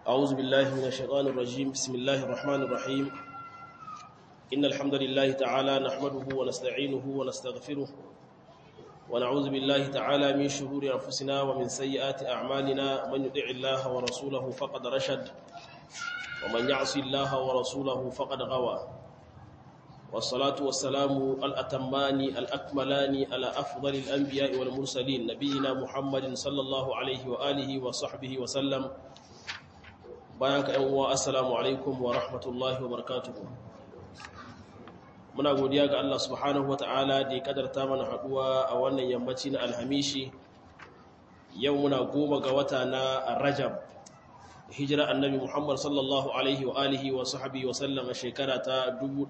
أعوذ بالله من الشيطان الرجيم بسم الله الرحمن الرحيم إن الحمد لله تعالى نحمده ونستعينه ونستغفره ونعوذ بالله تعالى من شرور أنفسنا ومن سيئات أعمالنا من يطع الله ورسوله فقد رشد ومن يعصي الله ورسوله فقد غوى والصلاة والسلام الأتمان الأكملان على أفضل الأنبياء والمرسلين نبينا محمد صلى الله عليه وآله وصحبه وسلم bayan ka ‘yan uwa assalamu alaikum wa rahmatullahi wa barakatuhu muna godiya ga Allah subhanahu wa ta'ala da ya kadarta mana haɗuwa a wannan yammaci na alhamishi yau muna goma ga wata na rajab hijira annabi muhammad sallallahu alaihi wa alihi wa sahabi wa sallam a shekara ta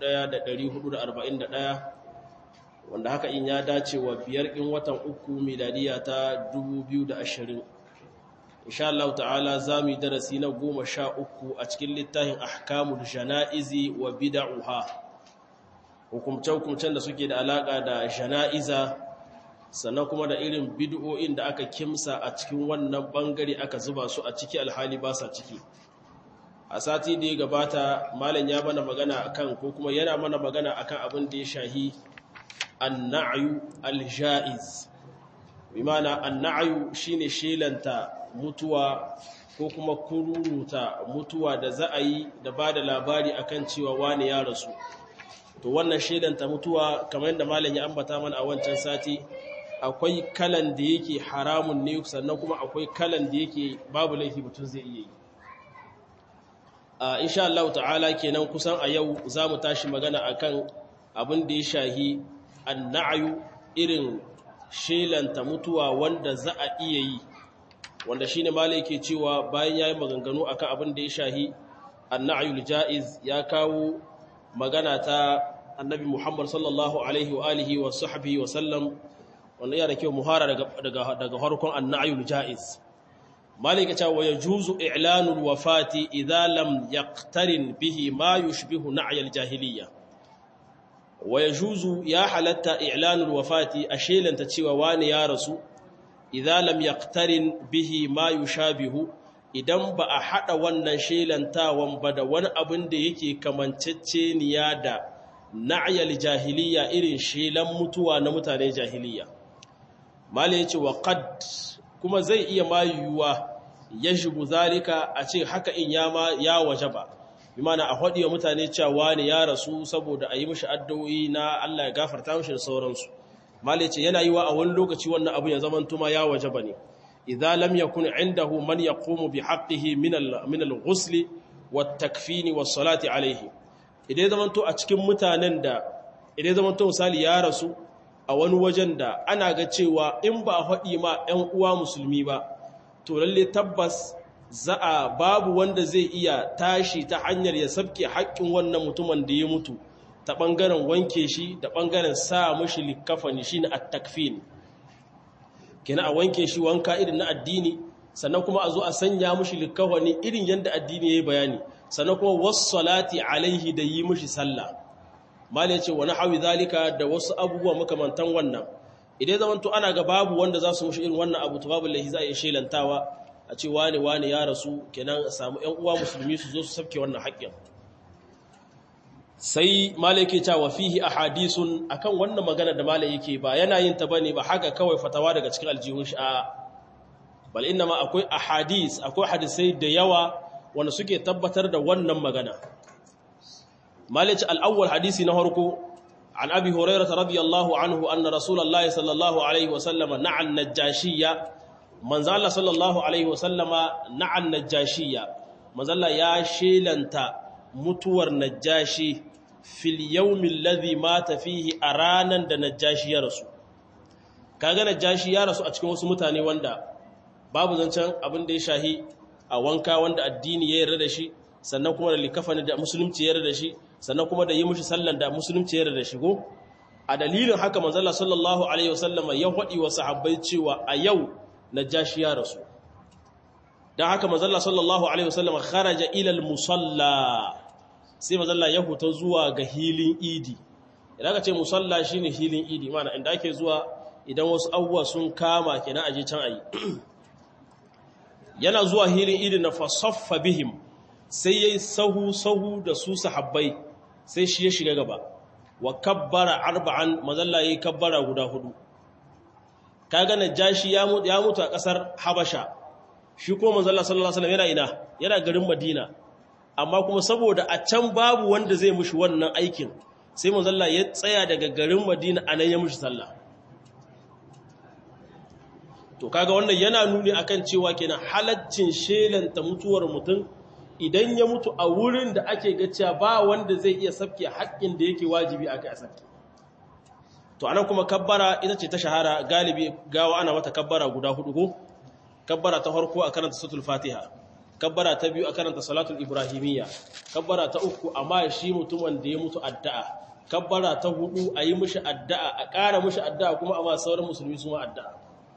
1441 wanda haka in ya dace wa biyar in watan uku miladiya ta 2020 insha Allah ta'ala za mu yi darasi na goma sha uku a cikin littafin ahkamul jana'izi wa bida'uha hukumce-hukumcen da suke da alaƙa da jana'iza sannan kuma da irin bid'o'in da aka kimsa a cikin wannan bangare aka zuba su a ciki alhali ba sa ciki a sati da ya gabata malam ya mana magana akan ko kuma yana mana magana akan abin da ya shahi an-na'yu al-ja'iz bi ma'ana an-na'yu shine shelanta mutuwa ko kuma kururuta mutuwa da za a yi da ba da labari akan cewa wani ya rasu to wannan shaidanta mutuwa kamar yadda malam ya ambata mana a wancan sati akwai kalan da yake haramun ne sannan kuma akwai kalan da yake babu laifi mutum zai iya yi a insha Allah ta'ala kenan kusan a yau za mu tashi magana akan abin da ya shahi anna'ayu irin shelanta mutuwa wanda za a iya yi wanda shine malai yake cewa bayan yayin maganganu akan abin da ya shahi annayul jaiz ya kawo magana ta annabi Muhammad sallallahu alaihi wa alihi wa sahbihi wa sallam wanda yana kyau muhara daga daga daga harkon annayul jaiz malai yake cewa yajuzu i'lanul wafati idza lam yaqtarin bihi ma yushbihu na'yal jahiliyya wa yajuzu ya halatta i'lanul wafati ashelanta cewa wani ya rasu idza lam yaqtarin bihi ma yushabihu idan ba a hada wannan shelantawan ba da wani abin da yake kamanceceniya da na'yal jahiliya irin shelan mutuwa na mutane jahiliya mala yace wa qad kuma zai iya mayuwa yajibu zalika a ce haka in ya ma ya wajaba bimana a hadiya mutane cewa ne ya rasu saboda a yi mishi addu'o'i na Allah ya gafarta mishi da sauransu malai ce yana yi wa a wani lokaci wannan abu ya zaman tuma ya waje ba ne idza lam yakun indahu man yaqumu bi haqqihi min al min al ghusl wat takfini was salati alayhi idan zaman to a cikin mutanen da idan zaman to misali ya rasu a wani wajen da ana ga cewa in ba faɗi ma ƴan uwa musulmi ba to lalle tabbas za a babu wanda zai iya tashi ta hanyar ya sabke haƙƙin wannan mutumin da ya mutu ta ɓangaren wanke shi da ɓangaren sa mashi likafani shi na attakfin kina a wanke shi wanka irin na addini sannan kuma a zo a sanya mashi likafani irin yadda addini ya yi bayani sannan kuma wasu salati alaihi da yi mashi sallah mali ce wani hawi zalika da wasu abubuwa makamantan wannan idan zaman to ana ga babu wanda za su mashi irin wannan abu to babu laihi za a yi shelantawa a ce wane wane ya rasu kenan a samu 'yan uwa musulmi su zo su sabke wannan haƙƙin sai malai ke cewa fihi ahadisun akan wannan magana da malai yake ba yana yin ta bane ba haka kawai fatawa daga cikin aljihun shi a bal inna ma akwai ahadis akwai hadisai da yawa wanda suke tabbatar da wannan magana malai ce al-awwal hadisi na farko an abi hurairah radiyallahu anhu anna rasulullahi sallallahu alaihi wa sallama na'an najashiyya manzo Allah sallallahu alaihi wa sallama na'an najashiyya manzo Allah ya shelanta mutuwar najashi fil yawmin ladhi mata fihi a ranan da najashi ya rasu kaga najashi ya rasu a cikin wasu mutane wanda babu zancen abin da ya shahi a wanka wanda addini ya yarda da shi sannan kuma da likafani da musulunci ya yarda da shi sannan kuma da yi mushi sallan da musulunci ya yarda da shi go a dalilin haka manzo Allah sallallahu alaihi wasallam ya hadi wa sahabbai cewa a yau najashi ya rasu dan haka manzo Allah sallallahu alaihi wasallam kharaja ila al-musalla sai mazalla ya huta zuwa ga hilin idi idan ka ce musalla shine hilin idi mana inda ake zuwa idan wasu abubuwa sun kama kenan aje can ayi yana zuwa hilin idin na fasaffa bihim sai yayi sahu sahu da su sahabbai sai shi ya shiga gaba wa kabbara arba'an mazalla yayi kabbara guda hudu kaga najashi ya mutu ya mutu a kasar habasha shi ko manzalla sallallahu alaihi wasallam yana ina yana garin madina amma kuma saboda a can babu wanda zai mushi wannan aikin sai manzalla ya tsaya daga garin madina anan ya mushi sallah to kaga wannan yana nuni akan cewa kenan halaccin shelanta mutuwar mutum idan ya mutu a wurin da ake ga cewa ba wanda zai iya sabke haƙƙin da yake wajibi akai a sabke to anan kuma kabbara ita ce ta shahara galibi gawa ana mata kabbara guda hudu ko kabbara ta farko a karanta suratul fatiha kabbara ta biyu a karanta salatul ibrahimiyya kabbara ta uku amma shi mutumin da ya mutu addu'a kabbara ta hudu a yi mishi addu'a a ƙara mishi addu'a kuma amma sauran musulmi su ma addu'a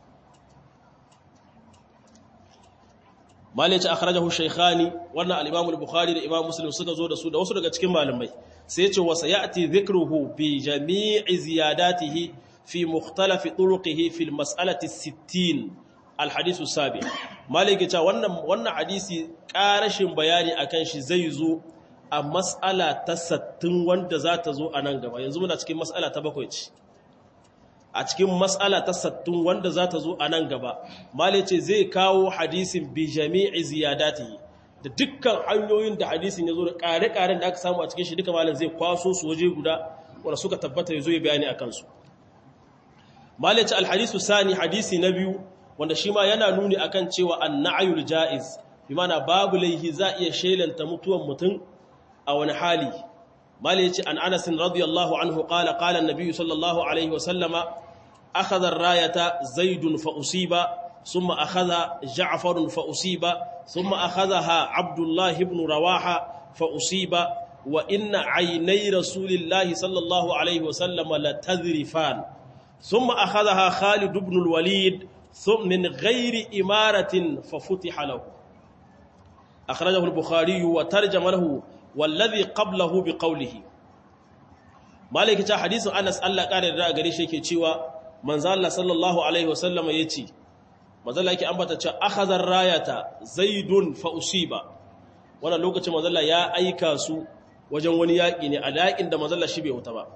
malai ce akhrajahu shaykhani wannan al-imam al-bukhari da imam muslim suka zo da su da wasu daga cikin malamai sai ya ce wa sayati dhikruhu bi jami'i ziyadatihi fi mukhtalaf turuqihi fi al-mas'alati 60 al-hadith sabi malai ce wannan wannan hadisi karashin bayani akan shi zai zo a mas'ala ta 60 wanda za ta zo a nan gaba yanzu muna cikin mas'ala ta bakwai ce a cikin matsala ta sattun wanda za ta zo a nan gaba male ce zai kawo hadisin bi jami'i ziyadatihi da dukkan hanyoyin da hadisin ya zo da ƙare-ƙaren da aka samu a cikin shi duka malin zai kwaso su waje guda wanda suka tabbata ya zo ya bayani a kansu male ce alhadisu sani hadisi na biyu wanda shi ma yana nuni akan cewa an na'ayul ja'iz bi mana babu laihi za iya shelanta mutuwan mutum a wani hali male ce an anasin radiyallahu anhu qala qala an-nabi sallallahu alaihi wa sallama أخذ الراية زيد فأصيب ثم أخذ جعفر فأصيب ثم أخذها عبد الله بن رواحة فأصيب وإن عيني رسول الله صلى الله عليه وسلم لتذرفان ثم أخذها خالد بن الوليد ثم من غير إمارة ففتح له أخرجه البخاري وترجم له والذي قبله بقوله مالك حديث أنس الله قال الرأى قريشة كي manzo Allah sallallahu alaihi wasallama yace manzo Allah yake ambata cewa akhadhar rayata zaidun fa usiba wannan lokacin manzo Allah ya aika su wajen wani yaki ne a yakin da manzo Allah shi bai huta ba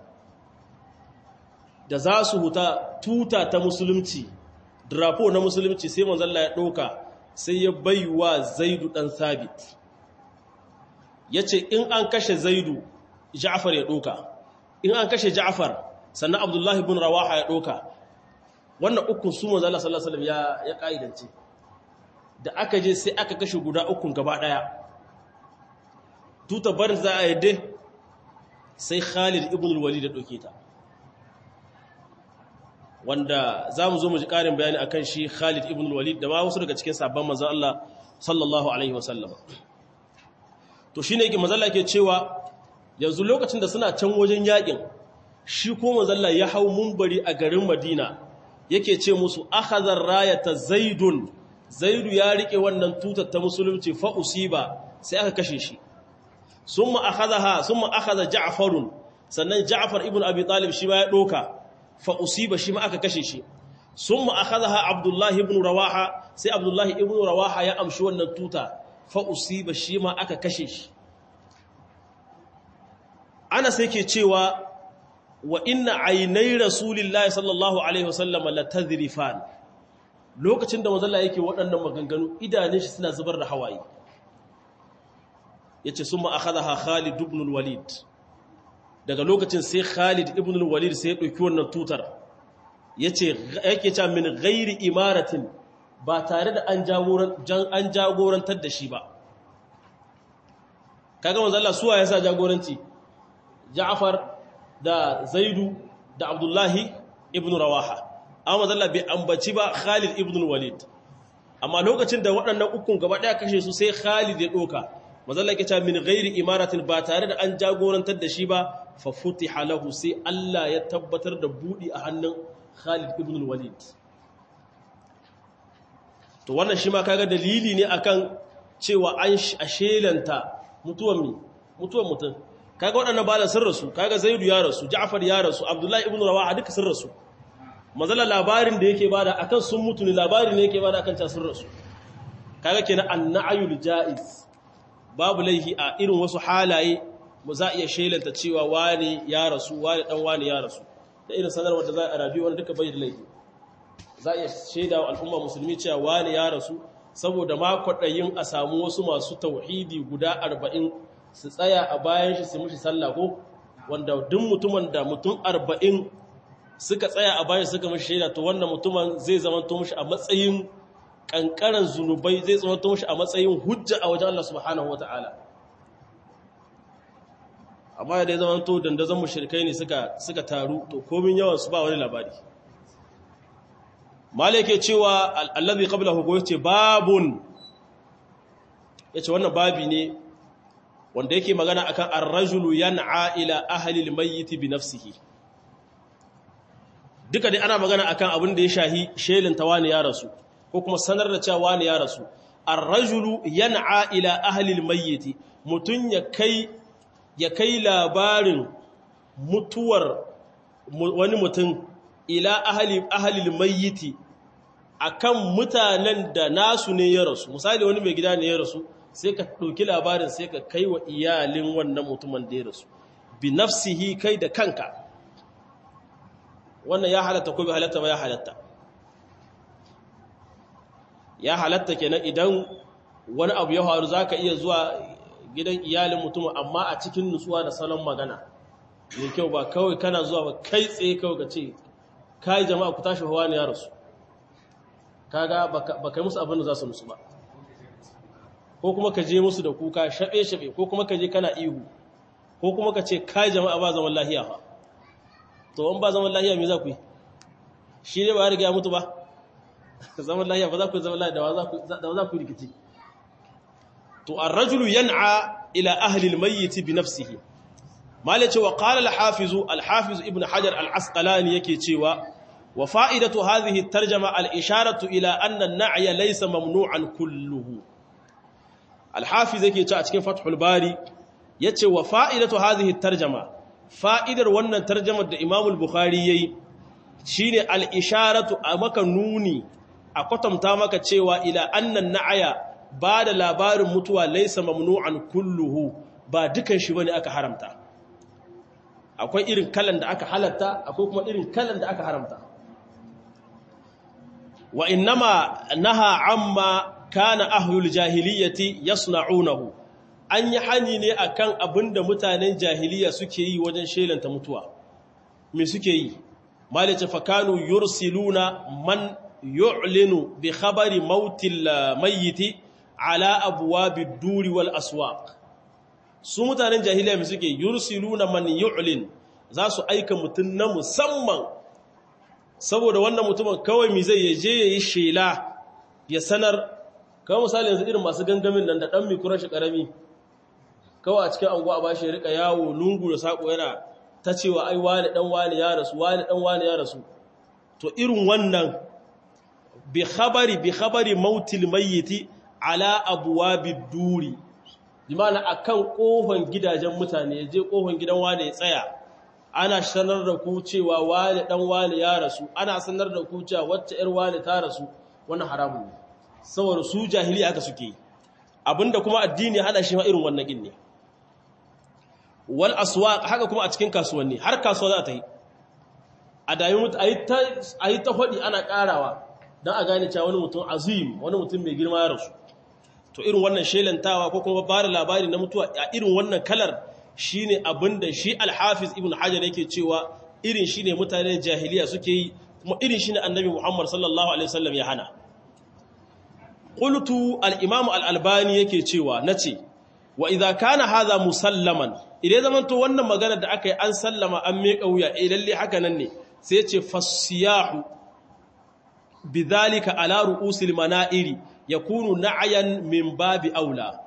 da za su huta tuta ta musulunci drapo na musulunci sai manzo Allah ya dauka sai ya baiwa zaidu dan sabit yace in an kashe zaidu Ja'far ya dauka in an kashe Ja'far sannan Abdullahi ibn Rawaha ya dauka wannan ukun su manzo Allah sallallahu alaihi wasallam ya ya kaidance da aka je sai aka kashe guda ukun gaba daya tuta barin za a yadde sai Khalid ibn al-Walid da doke ta wanda zamu zo mu ji karin bayani akan shi Khalid ibn al-Walid da ma wasu daga cikin sabban manzo Allah sallallahu alaihi wasallam to shine yake manzo Allah yake cewa yanzu lokacin da suna can wajen yakin shi ko manzo Allah ya hau munbari a garin Madina yake ce musu akhadhar rayata zaidun zaidu ya rike wannan tutar ta musulunci fa usiba sai aka kashe shi summa akhadha summa akhadha ja'farun sannan ja'far ibn abi talib shi ma ya doka fa usiba shi ma aka kashe shi summa akhadha abdullah ibn rawaha sai abdullah ibn rawaha ya amshi wannan tuta fa usiba shi ma aka kashe shi ana sai ke cewa wa inna ainai rasulillahi sallallahu alaihi wasallam la tadrifan lokacin da manzon yake waɗannan maganganu idanun shi suna zubar da hawaye yace summa akhadha Khalid ibn al-Walid daga lokacin sai Khalid ibn al-Walid sai ya dauki wannan tutar yace yake cewa min ghairi imaratin ba tare da an jagoran an jagorantar da shi ba kaga manzon Allah suwa yasa jagoranci Ja'far da Zaidu da Abdullahi ibn Rawaha amma zalla bai ambaci ba Khalid ibn Walid amma lokacin da waɗannan ukun gaba ɗaya kashe su sai Khalid ya doka mazalla ke cewa min ghairi imaratin ba tare da an jagorantar da shi ba fa futiha lahu sai Allah ya tabbatar da budi a hannun Khalid ibn Walid to wannan shi ma kaga dalili ne akan cewa an ashelanta mutuwan mi mutuwan mutum kaga waɗannan balan sun rasu kaga zaidu ya rasu ja'far ya rasu abdullahi ibn rawaha duka sun rasu mazala labarin da yake bada akan sun mutu ne labarin ne yake bada akan ta sun rasu kaga kenan annayul jaiz babu laihi a irin wasu halaye mu za iya shelanta cewa wani ya rasu wani dan wani ya rasu da irin sanarwar da za a rabi wani duka bai da laifi za iya shaida wa al'umma musulmi cewa wani ya rasu saboda ma kwaɗayin a samu wasu masu tauhidi guda arba'in su tsaya a bayan shi su mushi sallah ko wanda duk mutumin da mutum arba'in suka tsaya a bayan suka mushi shaida to wannan mutumin zai zama to mushi a matsayin kankaran zunubai zai zama to mushi a matsayin hujja a wajen Allah subhanahu wataala amma da ya zama to dandazon mushrikai ne suka suka taru to komin yawan su ba wani labari malike cewa allazi qablahu ko yace babun yace wannan babi ne wanda yake magana akan ar-rajulu yan'a ila ahli al-mayyit bi nafsihi duka dai ana magana akan abin da ya shahi shelin tawani ya rasu ko kuma sanar da cewa wani ya rasu ar-rajulu yan'a ila ahli al-mayyit mutun ya kai ya kai labarin mutuwar wani mutum ila ahli ahli al-mayyit akan mutanen da nasu ne ya rasu misali wani mai gida ne ya rasu sai ka ɗauki labarin sai ka kai wa iyalin wannan mutumin da ya rasu bi nafsihi kai da kanka wannan ya halatta ko bi halatta ba ya halatta ya halatta kenan idan wani abu ya faru zaka iya zuwa gidan iyalin mutum amma a cikin nutsuwa da salon magana mai kyau ba kawai kana zuwa ba kai tsaye kawai ka ce kai jama'a ku tashi hawa ne ya rasu kaga ba kai musu abin da za su musu ba ko kuma ka je musu da kuka shaɓe-shaɓe ko kuma ka je kana ihu ko kuma ka ce kai jama'a ba zaman lahiya ba to an ba zaman lahiya me za ku yi shi ne ba ya riga ya mutu ba zaman lahiya ba za ku yi zaman lahiya da wa za ku rikici to an rajulu yan'a ila ahlil mayyiti bi nafsihi mala cewa qala al-hafiz al-hafiz ibn hajar al-asqalani yake cewa wa fa'idatu hadhihi at-tarjama al-isharatu ila anna an-na'ya laysa mamnu'an kulluhu alhafiz yake ce a cikin fathul bari yace wa fa'idatu hadhihi tarjama fa'idar wannan tarjamar da Imam al-Bukhari yayi shine al-isharatu a maka nuni a kwatanta maka cewa ila annan na'aya ba da labarin mutuwa laysa mamnu'an kulluhu ba dukan shi bane aka haramta akwai irin kalan da aka halatta akwai kuma irin kalan da aka haramta wa innama naha amma kana ahlul jahiliyyati yasna'unahu an yi hani ne akan abinda mutanen jahiliya suke yi wajen shelanta mutuwa me suke yi malice fakanu yursiluna man yu'linu bi khabari mautil mayyiti ala abwabid duri wal aswaq su mutanen jahiliya me suke yursiluna man yu'lin za su aika mutun na musamman saboda wannan mutumin kawai mi zai yaje yayi shela ya sanar kawai misali yanzu irin masu gangamin nan da ɗan mikuran shi ƙarami kawai a cikin anguwa a bashi ya rika yawo lungu da saƙo yana ta cewa ai wani ɗan wani ya rasu wani ɗan wani ya rasu to irin wannan bi khabari bi khabari mautil mayyiti ala abwabi duri bi ma'ana akan kofan gidajen mutane ya je kofan gidan wani ya tsaya ana sanar da ku cewa wani ɗan wani ya rasu ana sanar da ku cewa wacce ƴar wani ta rasu wannan haramun ne saboda su jahiliya aka suke abinda kuma addini hada shi ma irin wannan gin ne wal aswaq haka kuma a cikin kasuwanni har kasuwa za ta yi a dayi mutu a yi ta hodi ana karawa don a gane cewa wani mutum azim wani mutum mai girma ya rasu to irin wannan shelantawa ko kuma ba da labari na mutuwa a irin wannan kalar shine abinda shi alhafiz ibn hajar yake cewa irin shine mutanen jahiliya suke yi kuma irin shine annabi muhammad sallallahu alaihi wasallam ya hana qultu al-imam al-albani yake cewa nace wa idza kana hadha musallaman idan zaman to wannan magana da aka yi an sallama an meka wuya eh lalle haka nan ne sai yace fasiyahu bidhalika ala ru'usil mana'iri yakunu na'yan min babi aula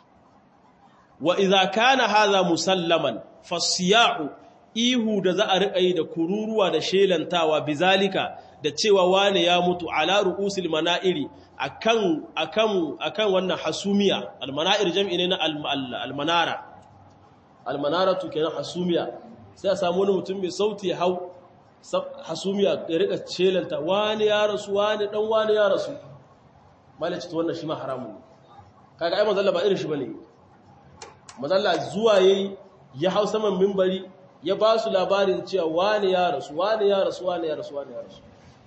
wa idza kana hadha musallaman fasiyahu ihu da za a riƙa yi da kururuwa da shelantawa bizalika da cewa wane ya mutu ala ru'usil mana'iri akan akan akan wannan hasumiya almana'ir jam'i ne na almanara almanaratu kenan hasumiya sai a samu wani mutum mai sauti ya hau hasumiya ya rika shelanta wani ya rasu wani dan wani ya rasu malaci to wannan shi ma haramun ne kaga ai manzalla ba irin shi bane manzalla zuwa yayi ya hau saman minbari ya ba su labarin cewa wani ya rasu wani ya rasu wani ya rasu wani ya rasu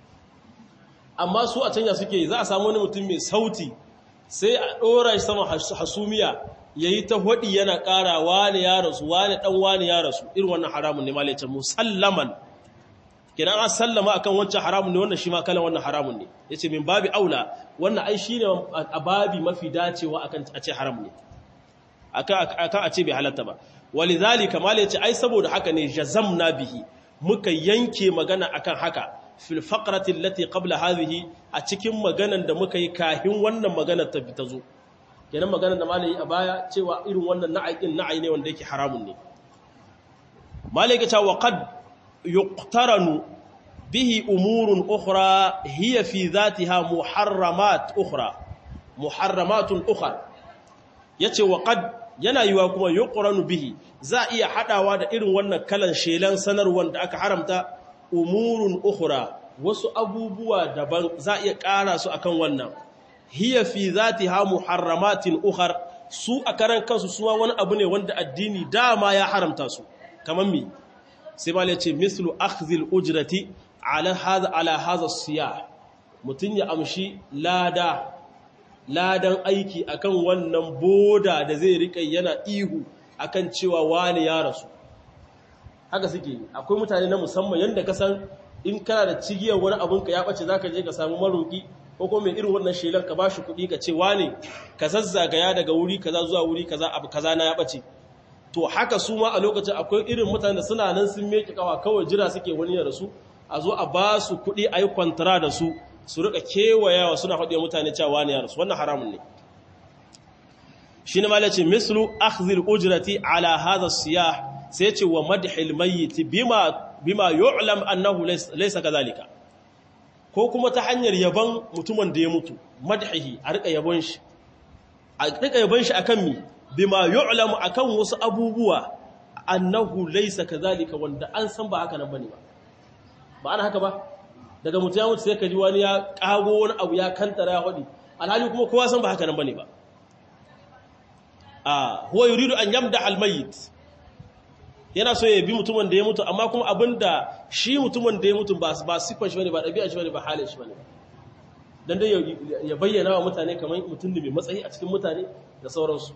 amma su a canja suke za a samu wani mutum mai sauti sai a ɗora shi sama hasumiya ya yi ta haɗi yana ƙara wani ya rasu wani ɗan wani ya rasu irin wannan haramun ne malaicin musallaman kenan an sallama akan wancan haramun ne wannan shi ma kalan wannan haramun ne ya ce min babi aula wannan ai shi ne a babi mafi dacewa akan a ce haram ne akan a ce bai halatta ba wali zalika malaicin ai saboda haka ne jazamna bihi muka yanke magana akan haka fil faqrati allati qabla hadhihi a cikin maganan da muka yi kahin wannan maganar ta fita zo kenan maganar da malai a baya cewa irin wannan na'ayin na'ai ne wanda yake haramun ne malai ga cewa qad yuqtaranu bihi umurun ukhra hiya fi dhatiha muharramat ukhra muharramatun ukhra yace wa qad yana yiwa kuma yuqranu bihi za iya hadawa da irin wannan kalan shelan sanarwar da aka haramta umurun ukhra wasu abubuwa daban za iya ƙara su akan wannan hiya fi zatiha muharramatin ukhar su a karan kansu suwa wani abu ne wanda addini dama ya haramta su kaman mi sai ma ce mislu akhdhil ujrati ala hadha ala hadha siyah mutun ya amshi lada ladan aiki akan wannan boda da zai rika yana ihu akan cewa wani ya rasu haka suke akwai mutane na musamman yadda ka san in kana da cigiyar wani abinka ya ɓace za ka je ka samu maroki ko kuma irin wannan shelan ka ba shi kuɗi ka ce wane ka zazzagaya daga wuri kaza zuwa wuri kaza abu kaza na ya ɓace to haka su ma a lokacin akwai irin mutane da suna nan sun meke kawa kawai jira suke wani ya rasu a zo a ba su kuɗi a yi kwantara da su su rika kewayawa suna faɗi mutane cewa wani ya rasu wannan haramun ne shi ne malaci mislu akhzil ujrati ala hadha siyah sai ce wa madhil mayyit bima bima yu'lam annahu laysa kadhalika ko kuma ta hanyar yaban mutumin da ya mutu madhihi a rika yabon shi a rika yabon shi akan mi bima yu'lam akan wasu abubuwa annahu laysa kadhalika wanda an san ba haka nan bane ba ba ana haka ba daga mutu ya mutu sai ka ji wani ya kago wani abu ya kantara ya hodi alhali kuma kowa san ba haka nan bane ba a huwa yuridu an yamda almayyit yana so ya bi mutumin da ya mutu amma kuma abinda shi mutumin da ya mutu ba ba sifan shi bane ba dabi'a shi bane ba halin shi bane dan dai ya bayyana wa mutane kamar mutum ne mai matsayi a cikin mutane da sauransu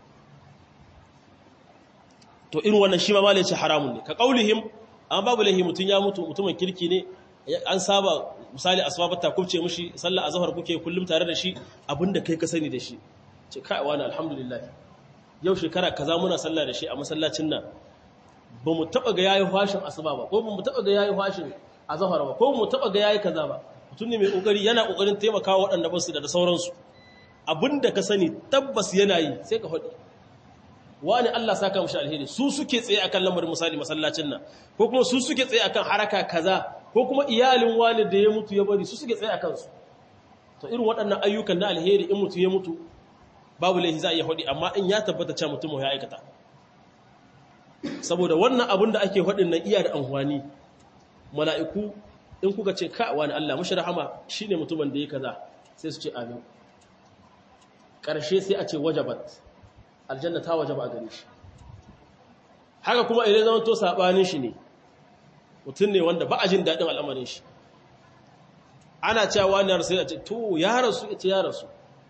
to irin wannan shi ma malai ce haramun ne ka kaulihim an babu lahi mutun ya mutu mutumin kirki ne an saba misali asbabat ta kubce mishi sallar azhar kuke kullum tare da shi abinda kai ka sani da shi ce kai wani alhamdulillah yau shekara kaza muna sallah da shi a masallacin nan ba mu taɓa ga yayi fashin asuba ba ko ba mu taɓa ga yayi fashin azhar ba ko mu taɓa ga yayi kaza ba mutum ne mai kokari yana kokarin taimakawa waɗanda ba su da sauransu abinda ka sani tabbas yana yi sai ka faɗi wani Allah saka mushi alheri su suke tsaye akan lamarin misali masallacin nan ko kuma su suke tsaye akan haraka kaza ko kuma iyalin wani da ya mutu ya bari su suke tsaye akan su to irin waɗannan ayyukan na alheri in mutu ya mutu babu laifi za a iya faɗi amma in ya tabbata cewa mutum ya aikata saboda wannan abin da ake faɗin nan iya da amfani mala'iku in kuka ce ka wani Allah mashi rahama shi ne mutumin da ya kaza sai su ce amin ƙarshe sai a ce wajabat aljanna ta wajaba a gare shi haka kuma idan zama to saɓanin shi ne mutum ne wanda ba a jin daɗin al'amarin shi ana cewa wani ya rasu ya ce to ya rasu ya ce ya rasu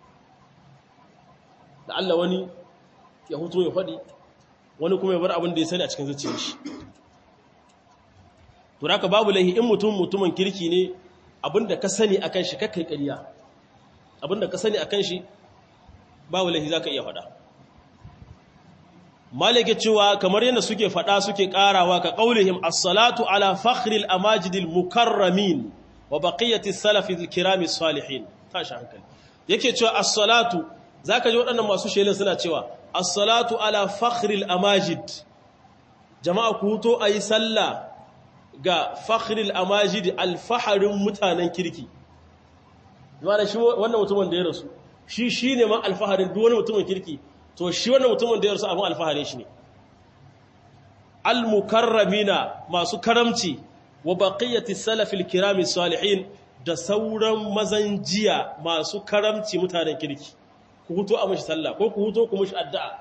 da Allah wani ya hutu ya faɗi wani kuma ya bar abin da ya sani a cikin zuciyar shi to haka babu laihi in mutum mutumin kirki ne abin da ka sani akan shi kakkai ƙarya abin da ka sani akan shi babu laihi zaka iya faɗa malike cewa kamar yadda suke faɗa suke ƙarawa ka qaulihim as-salatu ala fakhril amajidil mukarramin wa baqiyati salafil kirami salihin tashi hankali yake cewa as-salatu zaka ji waɗannan masu shelin suna cewa as-salatu ala fakhril amajid jama'a ku huto ayi sallah ga fakhril amajid alfaharin mutanen kirki yana shi wannan mutumin da ya rasu shi shine ma alfaharin duk wani mutumin kirki to shi wannan mutumin da ya rasu abin alfaharin shi ne almukarramina masu karamci wa baqiyati salafil kirami salihin da sauran mazan jiya masu karamci mutanen kirki ku huto a mashi sallah ko ku huto ku mashi addu'a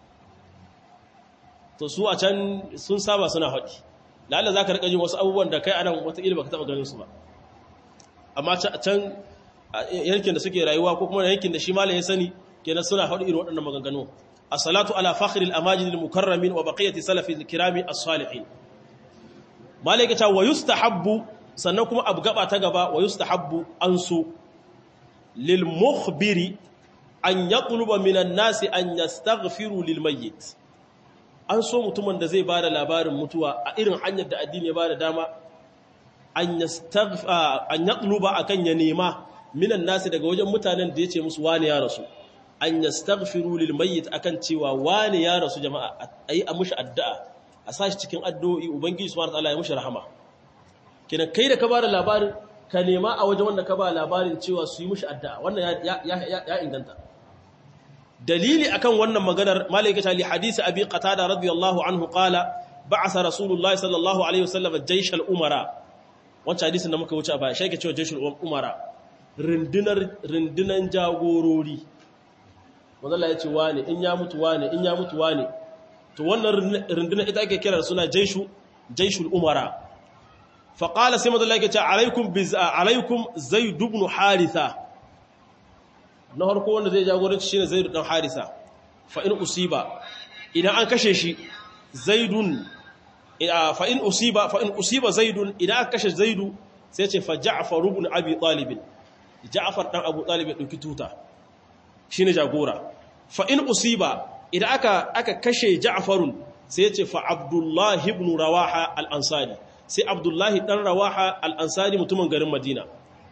to su a can sun saba suna haɗi lalla za ka riƙa jin wasu abubuwan da kai anan wataƙila ba ka taɓa ganin su ba amma can yankin da suke rayuwa ko kuma yankin da shi malam ya sani kenan suna haɗu irin waɗannan maganganu as-salatu ala fakhril amajid al-mukarramin wa baqiyati salafi al-kirami as-salihin malaka ta wa yustahabbu sannan kuma abu gaba ta gaba wa yustahabbu an so lil mukhbiri an yatluba minan nasi an yastaghfiru lil mayyit an so mutumin da zai bada labarin mutuwa a irin hanyar da addini ya bada dama an yastaghfa an yatluba akan ya nema minan nasi daga wajen mutanen da yace musu wani ya rasu an yastaghfiru lil mayyit akan cewa wani ya rasu jama'a ayi a mushi addu'a a sashi cikin addu'o'i ubangiji subhanahu wataala ya mushi rahama kenan kai da ka bada labarin ka nema a wajen wanda ka ba labarin cewa su yi mushi addu'a wannan ya inganta dalili akan wannan maganar malaikata li hadisi abi qatada radiyallahu anhu qala ba'atha rasulullahi sallallahu alaihi wasallam jaysh al-umara wancan hadisin da muka wuce a baya shi ke cewa jaysh al-umara rundunar rundunan jagorori wanda ya ce wane in ya mutu wane in ya mutu wane to wannan rundunar ita ake kira suna jayshu jayshul umara fa qala sai madalla yake ce alaikum biz alaikum zaid ibn haritha na harko wanda zai jagoranci shine zaidu dan harisa fa in usiba idan an kashe shi zaidun fa in usiba fa in usiba zaidun idan aka kashe zaidu sai ce fa ja'far ibn abi talib ja'far dan abu talib ya dauki tuta shine jagora fa in usiba idan aka aka kashe ja'farun sai ce fa abdullah ibn rawaha al-ansari sai abdullah dan rawaha al-ansari mutumin garin madina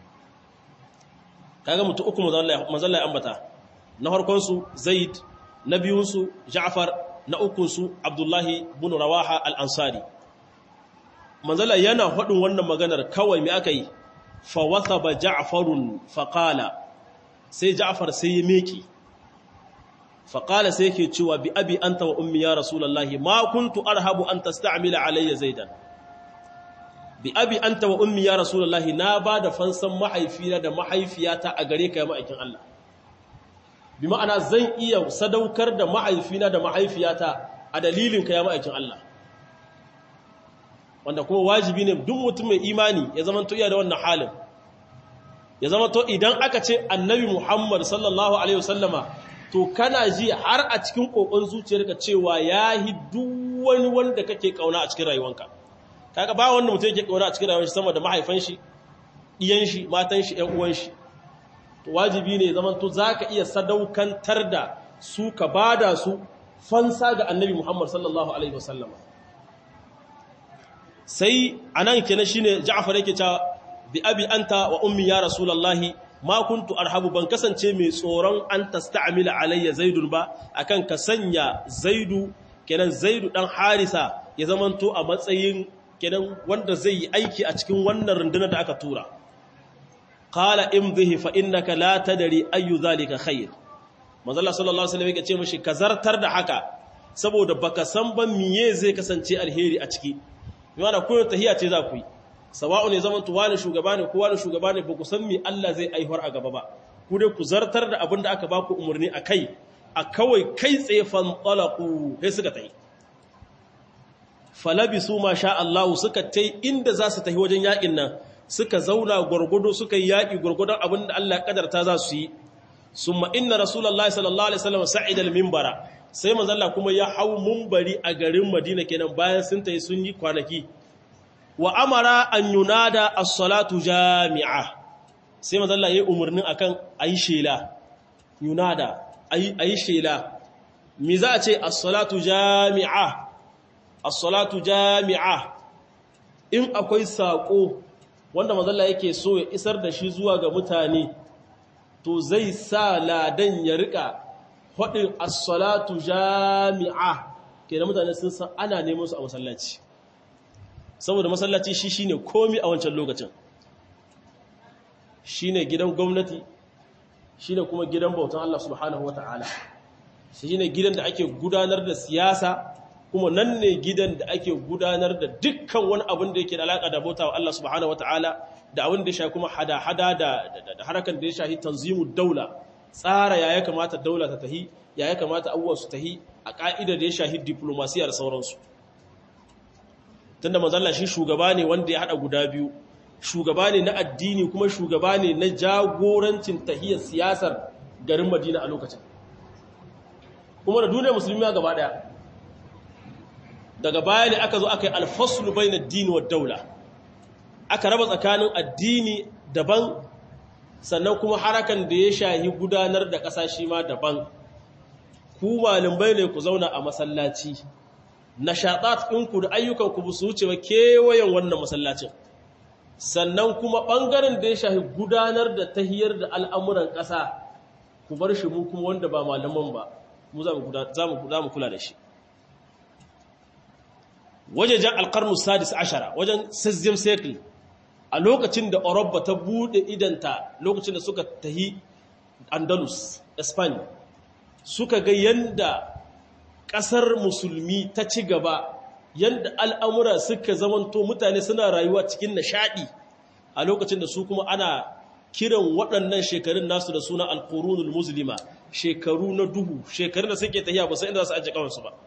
kaga mutu uku manzalla ya ambata na harkonsu zaid na biyunsu ja'far na ukunsu abdullahi bin rawaha al-ansari manzalla yana faɗin wannan maganar kawai mai aka yi fa wathaba ja'farun fa qala sai ja'far sai ya meki fa qala sai yake cewa bi abi anta wa ummi ya rasulullahi ma kuntu arhabu an tasta'mila alayya zaidan bi abi anta wa ummi ya rasulullahi na ba da fansan mahaifina da mahaifiyata a gare ka ya ma'aikin Allah bi ma'ana zan iya sadaukar da mahaifina da mahaifiyata a dalilin ka ya ma'aikin Allah wanda kuma wajibi ne duk mutum mai imani ya zama to iya da wannan halin ya zama to idan aka ce annabi Muhammad sallallahu alaihi wasallama to kana ji har a cikin kokon zuciyarka cewa yahi duk wani wanda kake kauna a cikin rayuwanka kaga ba wanda mutum yake kauna a cikin rayuwar shi sama da mahaifan shi iyan shi matan shi ƴan uwan shi to wajibi ne zaman to zaka iya sadaukantar da su ka bada su fansa ga annabi Muhammad sallallahu alaihi wasallam sai anan kenan shine Ja'far yake cewa bi abi anta wa ummi ya rasulullahi ma kuntu arhabu ban kasance mai tsoron an tasta'mila alayya zaidun ba akan ka sanya zaidu kenan zaidu dan harisa ya zamanto a matsayin kenan wanda zai yi aiki a cikin wannan rundunar da aka tura qala imdhihi fa innaka la tadri ayu zalika khair manzo Allah sallallahu alaihi wasallam yake ce mishi ka zartar da haka saboda baka san ban miye zai kasance alheri a ciki yana koyo tahiya ce za ku yi sawa'u ne zaman tuwa ne shugaba ne kowa ne shugaba ne ba ku san me Allah zai aihuwar a gaba ba ku dai ku zartar da abin da aka ba ku umarni a kai a kawai kai tsaye fan talaqu sai suka tayi falabisu ma sha Allah suka tai inda za su tafi wajen yakin nan suka zauna gurgudu suka yi yaki gurgudun abin da Allah ya kadarta za su yi summa inna rasulullahi sallallahu alaihi wasallam sa'ida al-minbara sai manzo Allah kuma ya hau munbari a garin Madina kenan bayan sun tayi sun yi kwanaki wa amara an yunada as-salatu jami'a sai manzo Allah ya umurnin akan ayi shela yunada ayi ayi shela me za a ce as-salatu jami'a as-salatu jami'a in akwai sako wanda mazalla yake so ya isar da shi zuwa ga mutane to zai sa ladan ya rika faɗin as-salatu jami'a kenan mutane sun san ana neman su a masallaci saboda masallaci shi shine komi a wancan lokacin shine gidan gwamnati shine kuma gidan bautan Allah subhanahu wataala shine gidan da ake gudanar da siyasa kuma nan ne gidan da ake gudanar da dukkan wani abin da yake da alaƙa da bauta wa Allah subhanahu wata'ala da abin da ya shahi kuma hada-hada da harakan da ya shahi tanzimu daula tsara ya ya kamata daula ta tahi ya ya kamata abubuwa su tahi a ƙa'idar da ya shahi diplomasiya da sauransu tunda manzalla shi shugaba ne wanda ya haɗa guda biyu shugaba ne na addini kuma shugaba ne na jagorancin tahiyar siyasar garin madina a lokacin kuma da duniyar musulmi gaba ɗaya daga baya ne aka zo aka yi alfaslu bai na dini wa daula aka raba tsakanin addini daban sannan kuma harakan da ya shahi gudanar da ƙasa shi ma daban ku malamai ne ku zauna a masallaci nashaɗat ɗinku da ayyukanku ba su wuce ba kewayen wannan masallacin sannan kuma ɓangaren da ya shahi gudanar da tahiyar da al'amuran ƙasa ku bar shi mu kuma wanda ba malaman ba mu za mu kula da shi wajejen alƙarnu sadis ashara wajen sazzim sekul a lokacin da Oroba ta buɗe idanta lokacin da suka tahi andalus spain suka ga yanda ƙasar musulmi ta ci gaba yanda al'amura suka zamanto mutane suna rayuwa cikin nishaɗi a lokacin da su kuma ana kiran waɗannan shekarun nasu da suna alƙurunul musulma shekaru na duhu shekarun da suke tahiya ba sai inda za su ajiye kawansu ba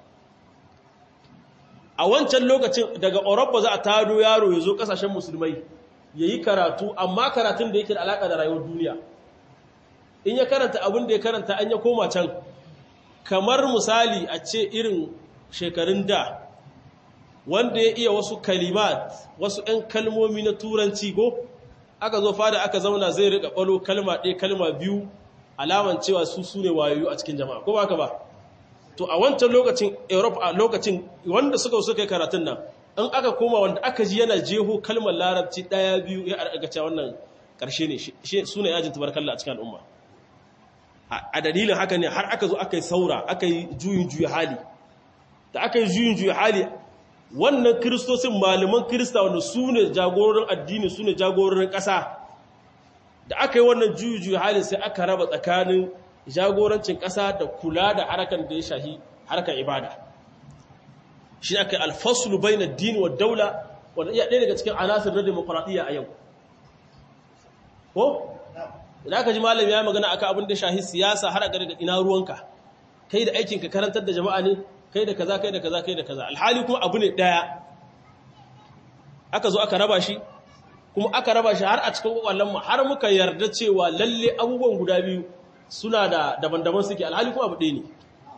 a wancan lokacin daga Oroba za a tado yaro ya zo ƙasashen musulmai ya yi karatu amma karatun da yake da alaƙa da rayuwar duniya in ya karanta abin da ya karanta an ya koma can kamar misali a ce irin shekarun da wanda ya iya wasu kalimat wasu 'yan kalmomi na turanci ko aka zo fada aka zauna zai riƙa ɓalo kalma ɗaya kalma biyu alaman cewa su su ne wayoyi a cikin jama'a ko ba ka ba to a wancan lokacin europe a lokacin wanda suka suka yi karatun nan in aka koma wanda aka ji yana jeho kalmar larabci ɗaya biyu ya arga cewa wannan ƙarshe ne su ne yajin tabarkalla a cikin al'umma a dalilin haka ne har aka zo aka yi saura aka yi juyin juya hali da aka yi juyin juya hali wannan kiristosin malaman kirista wanda su ne jagororin addini su ne jagororin ƙasa da aka yi wannan juyin juya hali sai aka raba tsakanin jagorancin ƙasa da kula da harkar da ya shahi harkar ibada shi aka yi alfasulu bai na dini wa daula wanda iya ɗaya daga cikin anasir na demokuraɗiyya a yau ko? idan aka ji malam ya magana aka abin da shahi siyasa har a gari da ina ruwanka kai da aikinka karantar da jama'a ne kai da kaza kai da kaza kai da kaza alhali kuma abu ne ɗaya aka zo aka raba shi kuma aka raba shi har a cikin kwakwallon mu har muka yarda cewa lalle abubuwan guda biyu suna da daban-daban suke alhali kuma abu ɗaya ne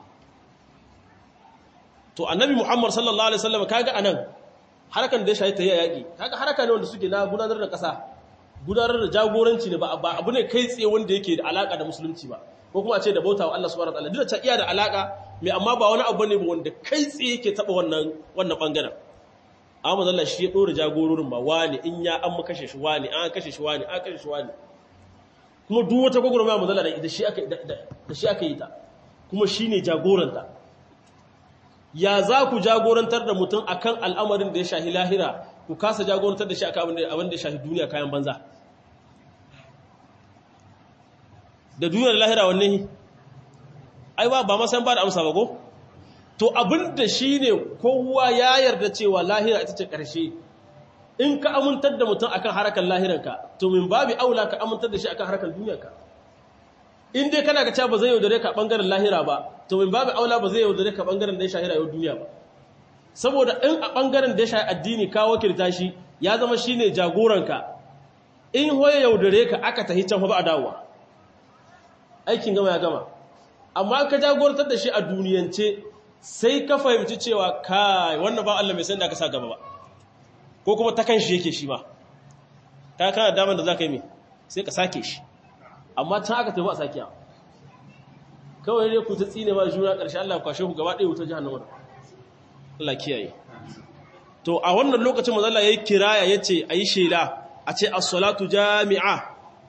to annabi muhammad sallallahu alaihi wasallam kaga anan harkan da ya shayi ta yaƙi kaga haraka ne wanda suke na gudanar da ƙasa gudanar da jagoranci ne ba abu ne kai tsaye wanda yake da alaka da musulunci ba ko kuma a ce da bautawa Allah subhanahu wataala duk da ta iya da alaka mai amma ba wani abu ne ba wanda kai tsaye yake taba wannan wannan bangaren amma Allah shi ya dora jagororin ba wani in ya an kashe shi wani an kashe shi wani an kashe shi wani kuma duk wata gwagwarmaya mu zalla da shi aka da shi aka yi ta kuma shine jagoranta ya za ku jagorantar da mutum akan al'amarin da ya shahi lahira ku kasa jagorantar da shi akan abin da ya shahi duniya kayan banza da duniyar lahira wanne ai ba ba masan ba da amsa ba ko to abin da shi ne kowa ya yarda cewa lahira ita ce ƙarshe in ka amintar da mutum akan harakan lahiranka to min babi aula ka amintar da shi akan harakan duniyarka in dai kana ga cewa ba zai yaudare ka bangaren lahira ba to min babu aula ba zai yaudare ka bangaren da ya shahi rayuwar duniya ba saboda in a bangaren da ya shahi addini ka wakilta shi ya zama shine jagoranka in hoye yaudare ka aka tahi can ba a dawowa aikin gama ya gama amma ka jagorantar da shi a duniyance sai ka fahimci cewa kai wannan ba Allah mai san da ka sa gaba ba ko kuma ta kan shi yake shi ma ka kana daman da za ka yi mai sai ka sake shi amma can aka tafi a sakiya kawai ne ku ta tsine ma juna ƙarshe Allah kwashe ku gaba ɗaya wutar jahannama da Allah kiyaye to a wannan lokacin manzo Allah yayi kiraya yace ayi shela a ce as-salatu jami'a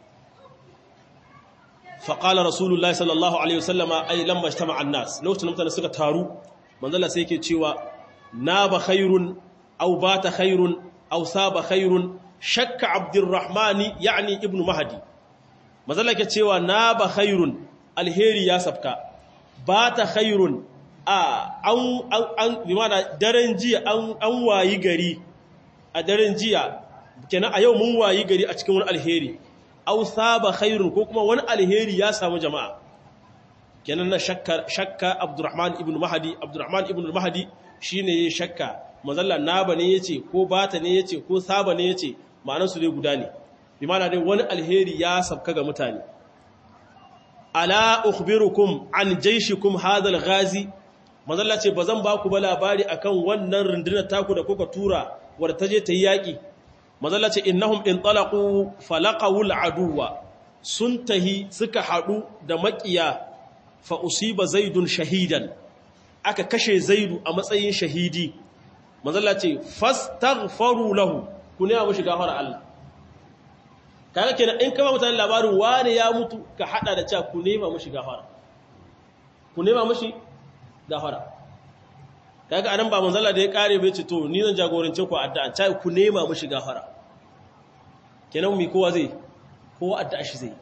fa qala rasulullahi sallallahu alaihi wasallama ay lamma ijtama'a an-nas lokacin mutane suka taru manzo Allah sai yake cewa naba khairun aw bata khairun aw saba khairun shakka abdurrahmani yani ibnu mahdi mazala ke cewa na ba khairun alheri ya safka ba ta khairun a an an limana daren jiya an an wayi gari a daren jiya kenan a yau mun wayi gari a cikin wani alheri aw saba khairun ko kuma wani alheri ya samu jama'a kenan na shakka shakka Abdurrahman ibn Mahdi Abdurrahman ibn Mahdi shine yayin shakka mazalla naba ne yace ko bata ne yace ko saba ne yace ma'anar su dai guda ne bi ma'ana dai wani alheri ya sabka ga mutane ala ukhbirukum an jayshikum hadha al-ghazi mazalla ce bazan ba ku ba labari akan wannan rundunar taku da kuka tura wadda ta je ta yi yaki mazalla ce innahum in talaqu falaqaw al-aduwa sun tahi suka hadu da makiya fa usiba zaidun shahidan aka kashe zaidu a matsayin shahidi mazalla ce fastaghfaru lahu ku ne abu shiga fara Allah kaga kenan in kama mutane labarin wani ya mutu ka hada da cewa ku nema mushi gafara ku nema mushi gafara kaga anan ba manzala da ya kare bai ce to ni zan jagorance ku addu'a ta ku nema mushi gafara kenan mi kowa zai kowa addu'a shi zai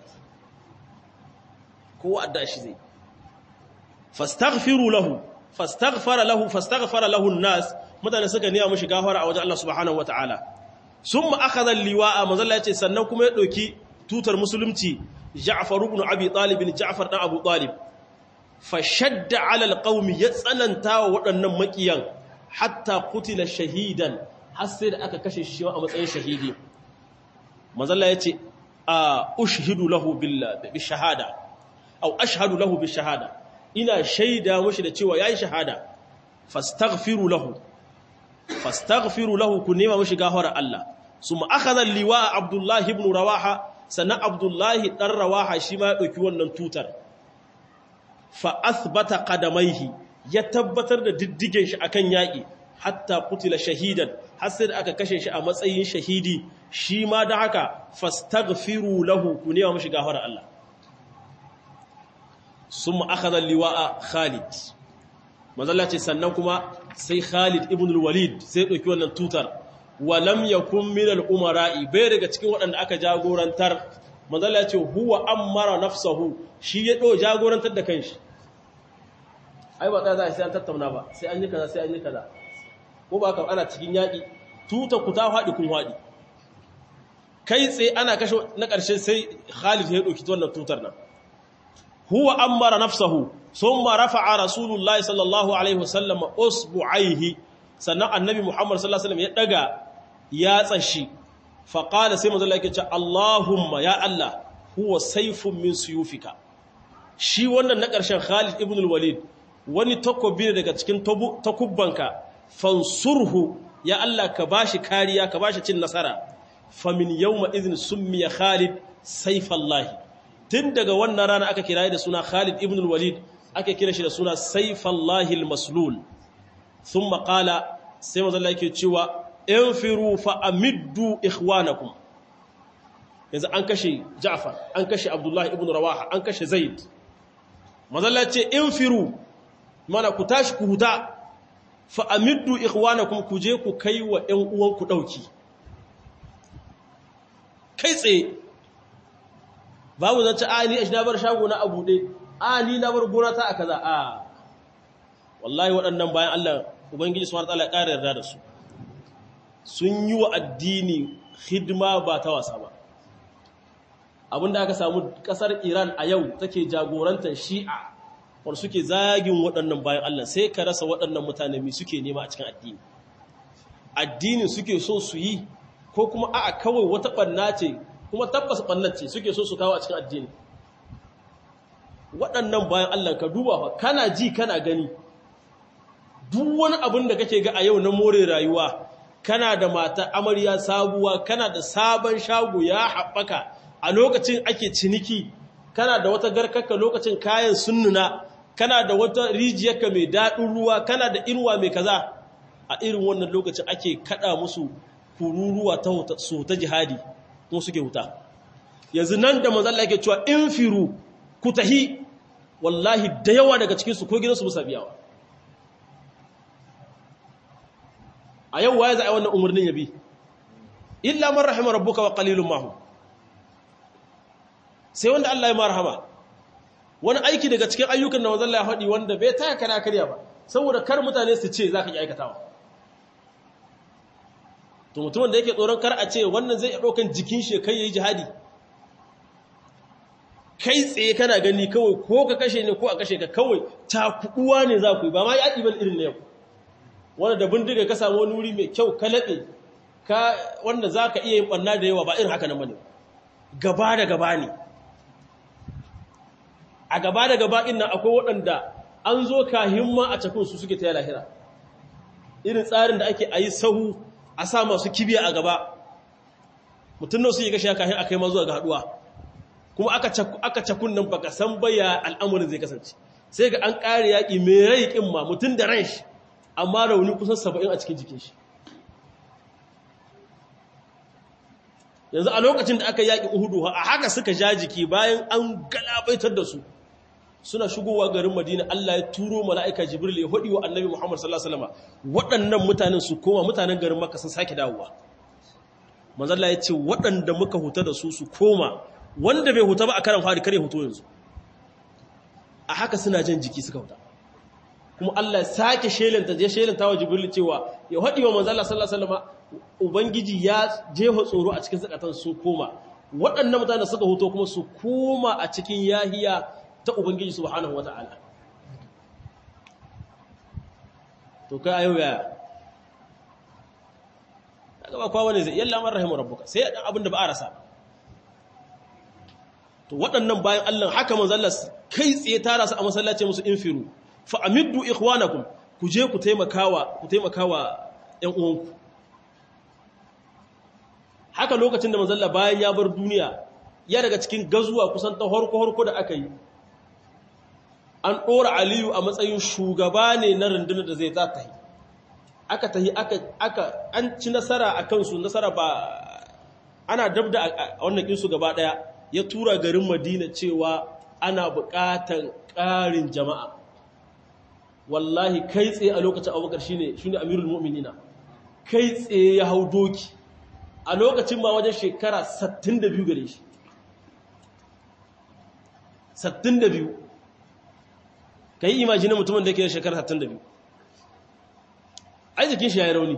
kowa addu'a shi zai fastaghfiru lahu fastaghfara lahu fastaghfara lahu an-nas mutane suka nema mushi gafara a wajen Allah subhanahu wataala sun ma'akazan liwa'a mazalla ce sannan kuma ya ɗauki tutar musulunci ja'afar ibn abi ɗalibin ja'afar ɗan abu ɗalib fashadda alal ƙaumi ya tsananta wa waɗannan maƙiyan hatta kutila shahidan har sai da aka kashe shi a matsayin shahidi mazalla ya ce a ushidu lahu bi shahada au ashhadu lahu bi shahada ina shaida mashi da cewa yayi shahada fastaghfiru lahu fastaghfiru lahu ku nema mashi gafara Allah summa akhadha liwa Abdullah ibn Rawaha sannan Abdullah dan Rawaha shi ma ya dauki wannan tutar fa athbata qadamaihi ya tabbatar da diddigen shi akan yaki hatta qutila shahidan har sai da aka kashe shi a matsayin shahidi shi ma da haka fastaghfiru lahu ku nema mashi gafara Allah summa akhadha liwa Khalid mazalla ce sannan kuma sai Khalid ibn al-Walid sai ɗauki wannan tutar walam yakun min al-umara'i bai daga cikin waɗanda aka jagorantar mazalla ce huwa amara nafsahu shi ya ɗo jagorantar da kanshi ai ba tsaya za a sai an tattauna ba sai an yi kaza sai an yi kaza ko ba ka ana cikin yaƙi tuta ku ta faɗi kun faɗi kai tsaye ana kashe na ƙarshe sai Khalid ya ɗauki wannan tutar nan huwa amara nafsahu ثم رفع رسول الله صلى الله عليه وسلم اصبعيه sannan annabi Muhammad sallallahu alaihi wasallam ya daga yatsa shi fa qala sai manzo Allah yake cewa Allahumma ya Allah huwa sayfun min suyufika shi wannan na ƙarshen Khalid ibn al-Walid wani takobi daga cikin takubbanka fansurhu ya Allah ka bashi kariya ka bashi cin nasara fa min yawma idhin summiya Khalid sayfallahi tun daga wannan rana aka kiraye da suna Khalid ibn al-Walid ake kira shi da suna saifallahi al-maslul thumma qala sai manzo Allah yake cewa infiru fa amiddu ikhwanakum yanzu an kashe Ja'far an kashe Abdullah ibn Rawaha an kashe Zaid manzo Allah ce infiru mana ku tashi ku huta fa amiddu ikhwanakum ku je ku kai wa ƴan uwanku dauki kai tsaye babu zance a ni na bar shago na abu ɗaya a ni na bar gona ta a kaza a wallahi waɗannan bayan Allah ubangiji subhanahu wataala ya ƙara yarda da su sun yi wa addini hidima ba ta wasa ba abinda aka samu ƙasar Iran a yau take jagorantar Shi'a wanda suke zagin waɗannan bayan Allah sai ka rasa waɗannan mutane mai suke nema a cikin addini addini suke so su yi ko kuma a'a kawai wata ɓanna ce kuma tabbas ɓannar ce suke so su kawo a cikin addini waɗannan bayan Allah ka duba fa kana ji kana gani duk wani abin da kake ga a yau na more rayuwa kana da mata amarya sabuwa kana da sabon shago ya haɓaka a lokacin ake ciniki kana da wata garkaka lokacin kayan sunnuna kana da wata rijiyarka mai daɗin ruwa kana da irwa mai kaza a irin wannan lokacin ake kaɗa musu kururuwa ta su ta jihadi kuma suke wuta yanzu nan da manzalla yake cewa in firu ku tahi wallahi da yawa daga cikinsu ko gidansu musa biyawa a yau waye za a yi wannan umarnin yabi illa man rahima rabbuka wa qalilun mahu sai wanda Allah ya marhama wani aiki daga cikin ayyukan da manzon Allah ya faɗi wanda bai taya kana karya ba saboda kar mutane su ce zaka yi aikatawa to mutumin da yake tsoron kar a ce wannan zai ɗaukan jikin shi kai yayi jihadi kai tsaye kana gani kawai ko ka kashe ne ko a kashe ka kawai cakuɗuwa ne za ku yi ba ma yaƙi ban irin na yau wanda da bindiga ka samu wani wuri mai kyau ka laɓe ka wanda za ka iya yin ɓanna da yawa ba irin haka nan ba ne gaba da gaba ne a gaba da gaba ɗin nan akwai waɗanda an zo kahin ma a cakun su suke ta yi lahira irin tsarin da ake a yi sahu a sa masu kibiya a gaba mutum nan su yi gashi kahin a kai ma zuwa ga haɗuwa kuma aka cakun nan baka san baya al'amurin zai kasance sai ga an ƙare yaƙi mai rai ƙin ma mutum da ran shi amma rauni kusan saba'in a cikin jikin shi yanzu a lokacin da aka yaƙi uhudu a haka suka ja jiki bayan an galabaitar da su suna shigowa garin madina Allah ya turo mala'ika jibril ya hudi wa annabi muhammad sallallahu alaihi wasallam waɗannan mutanen su koma mutanen garin makka sun sake dawowa manzalla ya ce waɗanda muka huta da su su koma wanda bai huta ba a karan fari kare hutu yanzu a haka suna jan jiki suka huta kuma Allah ya sake shelanta je shelanta wa jibril cewa ya hudi wa manzalla sallallahu alaihi wasallam ubangiji ya jefa tsoro a cikin zakatan su koma waɗannan mutanen suka huto kuma su koma a cikin yahiya ta Ubangiji subhanahu wata'ala. To kai ayo ya daga ba kowa ne zai yalla man rahimu rabbuka sai dan abin da ba a rasa to waɗannan bayan Allah haka manzo Allah kai tsaye tara su a masallaci musu infiru fa amiddu ikhwanakum ku je ku taimakawa ku taimakawa ƴan uwanku haka lokacin da manzo Allah bayan ya bar duniya ya daga cikin gazuwa kusan ta horko-horko da aka yi an ɗora aliyu a matsayin shugaba ne na rundunar da zai za ta yi aka ta yi aka an ci nasara a kansu nasara ba ana dab da a wannan kinsu gaba ɗaya ya tura garin madina cewa ana buƙatar ƙarin jama'a wallahi kai tsaye a lokacin abubakar shi ne shi ne amirul mu'minina kai tsaye ya hau doki a lokacin ma wajen shekara 62 gare shi 62 ka yi imajinin mutumin da ke shekara 62 ai jikin shi ya yi rauni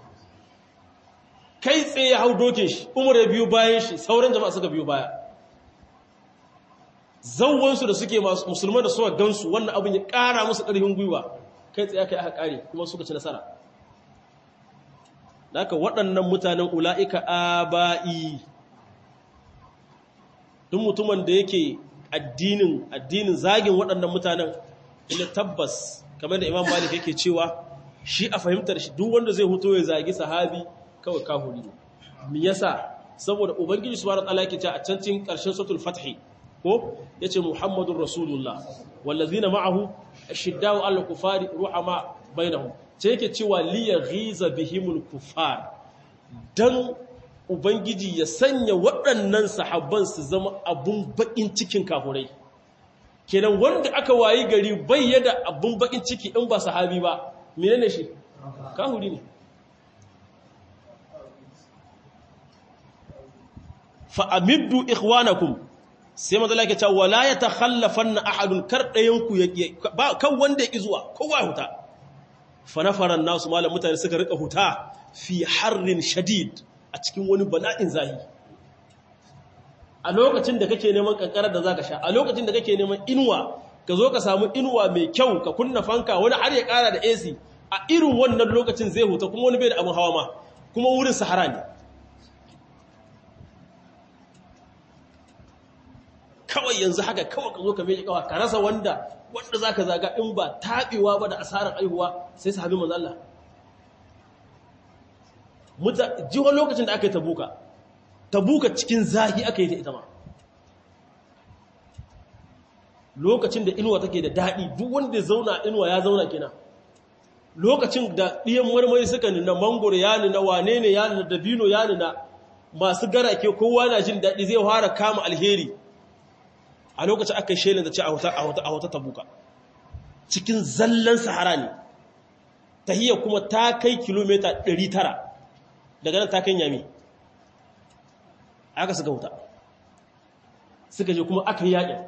kai tsaye ya hau dokin shi umar ya biyu bayan shi sauran jama'a suka biyu baya zauwansu da suke musulman da suka gansu wannan abin ya ƙara musu ƙarfin gwiwa kai tsaye aka yi aka ƙare kuma suka ci nasara da aka waɗannan mutanen ula'ika aba'i duk mutumin da yake addinin addinin zagin waɗannan mutanen ina tabbas kamar da imam malik yake cewa shi a fahimtar shi duk wanda zai huto ya zagi sahabi kawai kahuri ne me yasa saboda ubangiji subhanahu wa ta'ala yake cewa a can cikin ƙarshen suratul fathi ko yace muhammadur rasulullah wallazina ma'ahu ashiddau al kufari ruhama bainahum ce yake cewa li yaghiza bihimul kufar dan ubangiji ya sanya waɗannan sahabban su zama abun bakin cikin kafurai kenan wanda aka wayi gari bai yada abun bakin ciki in ba sahabi ba menene shi kahuri ne fa amiddu ikhwanakum sai manzo Allah ya ce wala yatakhallafanna ahadun kar dayan ku ba kan wanda yake zuwa kowa huta fa nafaran nasu malam mutane suka rika huta fi harrin shadid a cikin wani bala'in zahi a lokacin da kake neman kankarar da zaka sha a lokacin da kake neman inuwa ka zo ka samu inuwa mai kyau ka kunna fanka wani har ya kara da AC a irin wannan lokacin zai huta kuma wani bai da abin hawa ma kuma wurin sahara ne kawai yanzu haka kawai ka zo ka mai kawa ka rasa wanda wanda zaka zaga in ba tabewa ba da asarar aihuwa sai sahabi manzo Allah muta jiwa lokacin da aka yi tabuka tabuka cikin zahi aka yi ta ita ma lokacin da inuwa take da daɗi duk wanda zauna inuwa ya zauna kina lokacin da ɗiyan marmari suka nuna mangoro ya nuna wane ne ya nuna dabino ya nuna masu garake kowa na jin daɗi zai fara kama alheri a lokacin aka yi shelin da ce a wata tabuka cikin zallan sahara ne tahiyya kuma ta kai kilomita 900 daga nan ta kai yami aka suka wuta suka je kuma aka yi yaƙin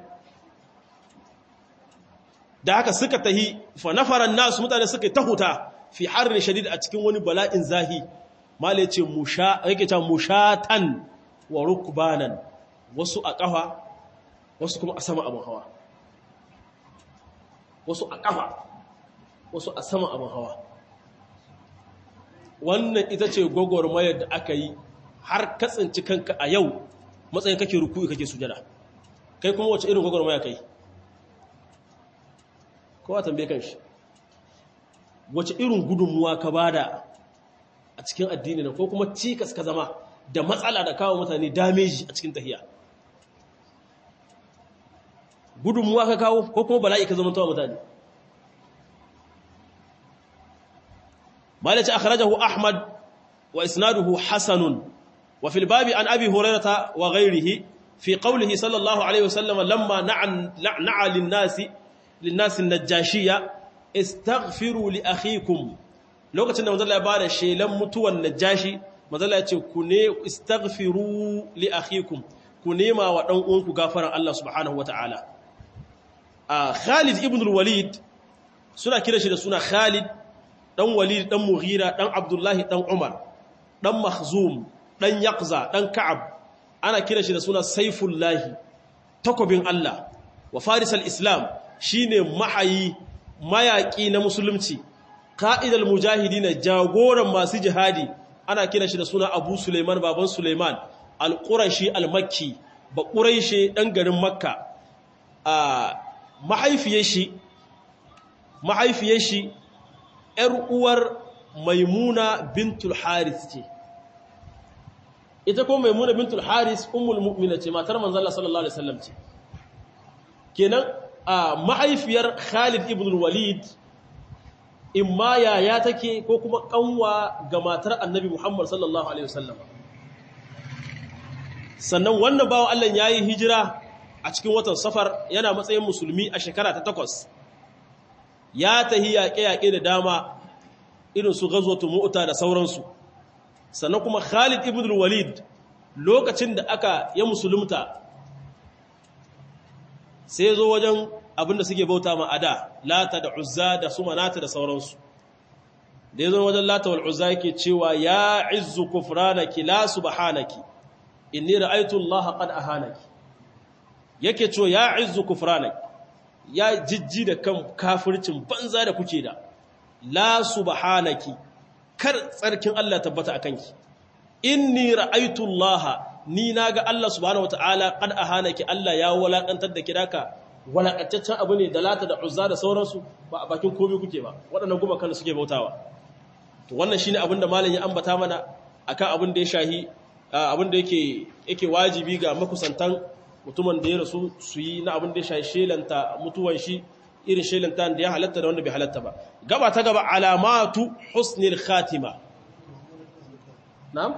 da haka suka tahi fa nafaran nasu mutane suka ta huta fi harin shadid a cikin wani bala'in zahi mala yace musha yake ta mushatan wa rukbanan wasu a kafa wasu kuma a sama abin hawa wasu a kafa wasu a sama abin hawa wannan ita ce gwagwarmayar da aka yi har katsinci kanka a yau matsayin kake ruku kake sujada kai kuma wace irin gwagwarmaya kai kowa tambaye kan shi wace irin gudunmuwa ka bada a cikin addini na ko kuma cikas ka zama da matsala da kawo mutane dameji a cikin tahiya gudunmuwa ka kawo ko kuma bala'i ka zama tawa mutane malaci akhrajahu ahmad wa isnaduhu hasanun wa fil babi an abi hurairata wa ghairihi fi qawlihi sallallahu alaihi wasallam lamma na'a lin-nasi lin-nasi an-najashiyya istaghfiru li akhikum lokacin da manzala ya bada shelan mutuwan najashi manzala ya ce ku ne istaghfiru li akhikum ku nema wa dan uwanku gafaran Allah subhanahu wataala a Khalid ibn al-Walid suna kira shi da suna Khalid dan Walid dan Mughira dan Abdullahi dan Umar dan Makhzum dan Yaqza dan Ka'ab ana kira shi da suna Saifullahi takobin Allah wa Faris al-Islam shine mahayi mayaki na musulunci ka'idal mujahidin jagoran masu jihadi ana kira shi da suna Abu Sulaiman baban Sulaiman al-Qurashi al-Makki ba Quraishi dan garin Makka a mahaifiyar shi mahaifiyar shi ‘yar uwar maimuna bintul haris ce ita kuma maimuna bintul haris umul mu'mina ce matar manzala sallallahu alaihi wasallam ce kenan a mahaifiyar khalid ibn walid imma yaya take ko kuma kanwa ga matar annabi muhammad sallallahu alaihi wasallam sannan wannan bawan allah ya yi hijira a cikin watan safar yana matsayin musulmi a shekara ta takwas ya tahi yaƙe-yaƙe da dama irin su gazwatu mu'ta da sauransu sannan kuma Khalid ibn walid lokacin da aka ya musulunta sai zo wajen abinda suke bauta ma ada lata da uzza da su manata da sauransu da ya zo wajen lata wal uzza yake cewa ya izzu kufranaki la subhanaki inni ra'aytu Allah qad ahanaki yake cewa ya izzu kufranaki ya jijji da kan kafircin banza da kuke da la subhanaki kar tsarkin Allah tabbata akan ki inni ra'aytu Allah ni naga Allah subhanahu wataala qad ahanaki Allah ya walakantar da kidaka walakantaccen abu ne da lata da uzza da sauransu ba a bakin komai kuke ba waɗannan guma kan suke bautawa to wannan shine abin da malam ya ambata mana akan abin da ya shahi abin da yake yake wajibi ga makusantan mutumin da ya rasu su yi na abin da ya shahi shelanta mutuwan shi irin shelanta da ya halatta da wanda bai halatta ba gaba ta gaba alamatu husnil khatima na'am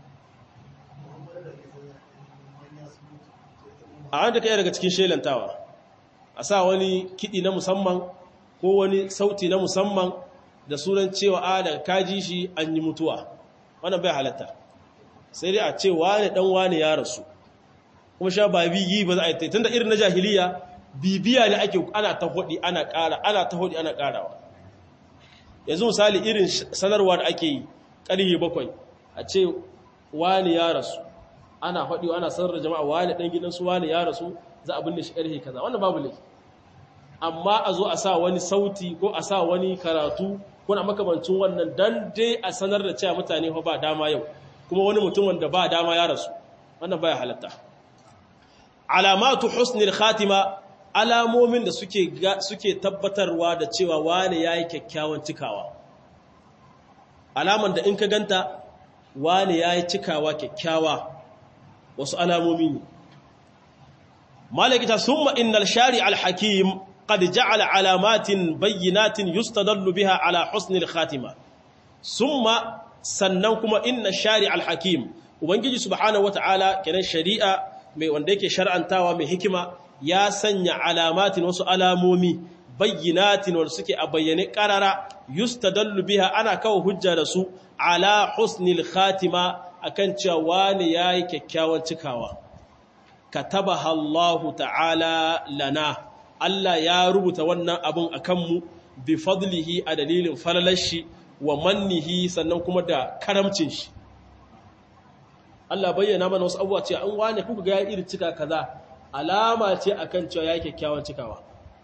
a wanda kai daga cikin shelantawa a sa wani kiɗi na musamman ko wani sauti na musamman da sunan cewa a daga kaji shi an yi mutuwa wannan bai halatta sai dai a ce wane dan wane ya rasu kuma sha ba biyi ba za a yi tunda irin na jahiliya bibiya ne ake ana ta hudi ana ƙara ana ta hudi ana ƙarawa yanzu misali irin sanarwa da ake yi ƙarfe bakwai a ce wani ya rasu ana hudi ana sanar da jama'a wani ɗan gidansu wani ya rasu za a binne shi ƙarfe kaza wannan babu laifi amma a zo a sa wani sauti ko a sa wani karatu ko na makamancin wannan dan dai a sanar da cewa mutane ba dama yau kuma wani mutum wanda ba dama ya rasu wannan baya halatta alamatu husnil khatima alamomin da suke suke tabbatarwa da cewa wane yayi kyakkyawan cikawa alaman da in ka ganta wane yayi cikawa kyakkyawa wasu alamomi ne malaka summa innal shari'al hakim qad ja'ala alamatin bayyinatin yustadallu biha ala husnil khatima summa sannan kuma inna shari'al hakim ubangiji subhanahu wataala kenan shari'a mai wanda yake shar'antawa mai hikima ya sanya alamatin wasu alamomi bayyinatin wanda suke a bayyane karara yustadallu biha ana kawo hujja da su ala husnil khatima akan cewa wani yayi kyakkyawan cikawa katabaha Allahu ta'ala lana Allah ya rubuta wannan abun akan mu bi fadlihi a dalilin falalashi wa mannihi sannan kuma da karamcin shi Allah bayyana mana wasu abubuwa ce an wane kuka ga ya irin cika kaza alama ce akan cewa ya kyakkyawan cikawa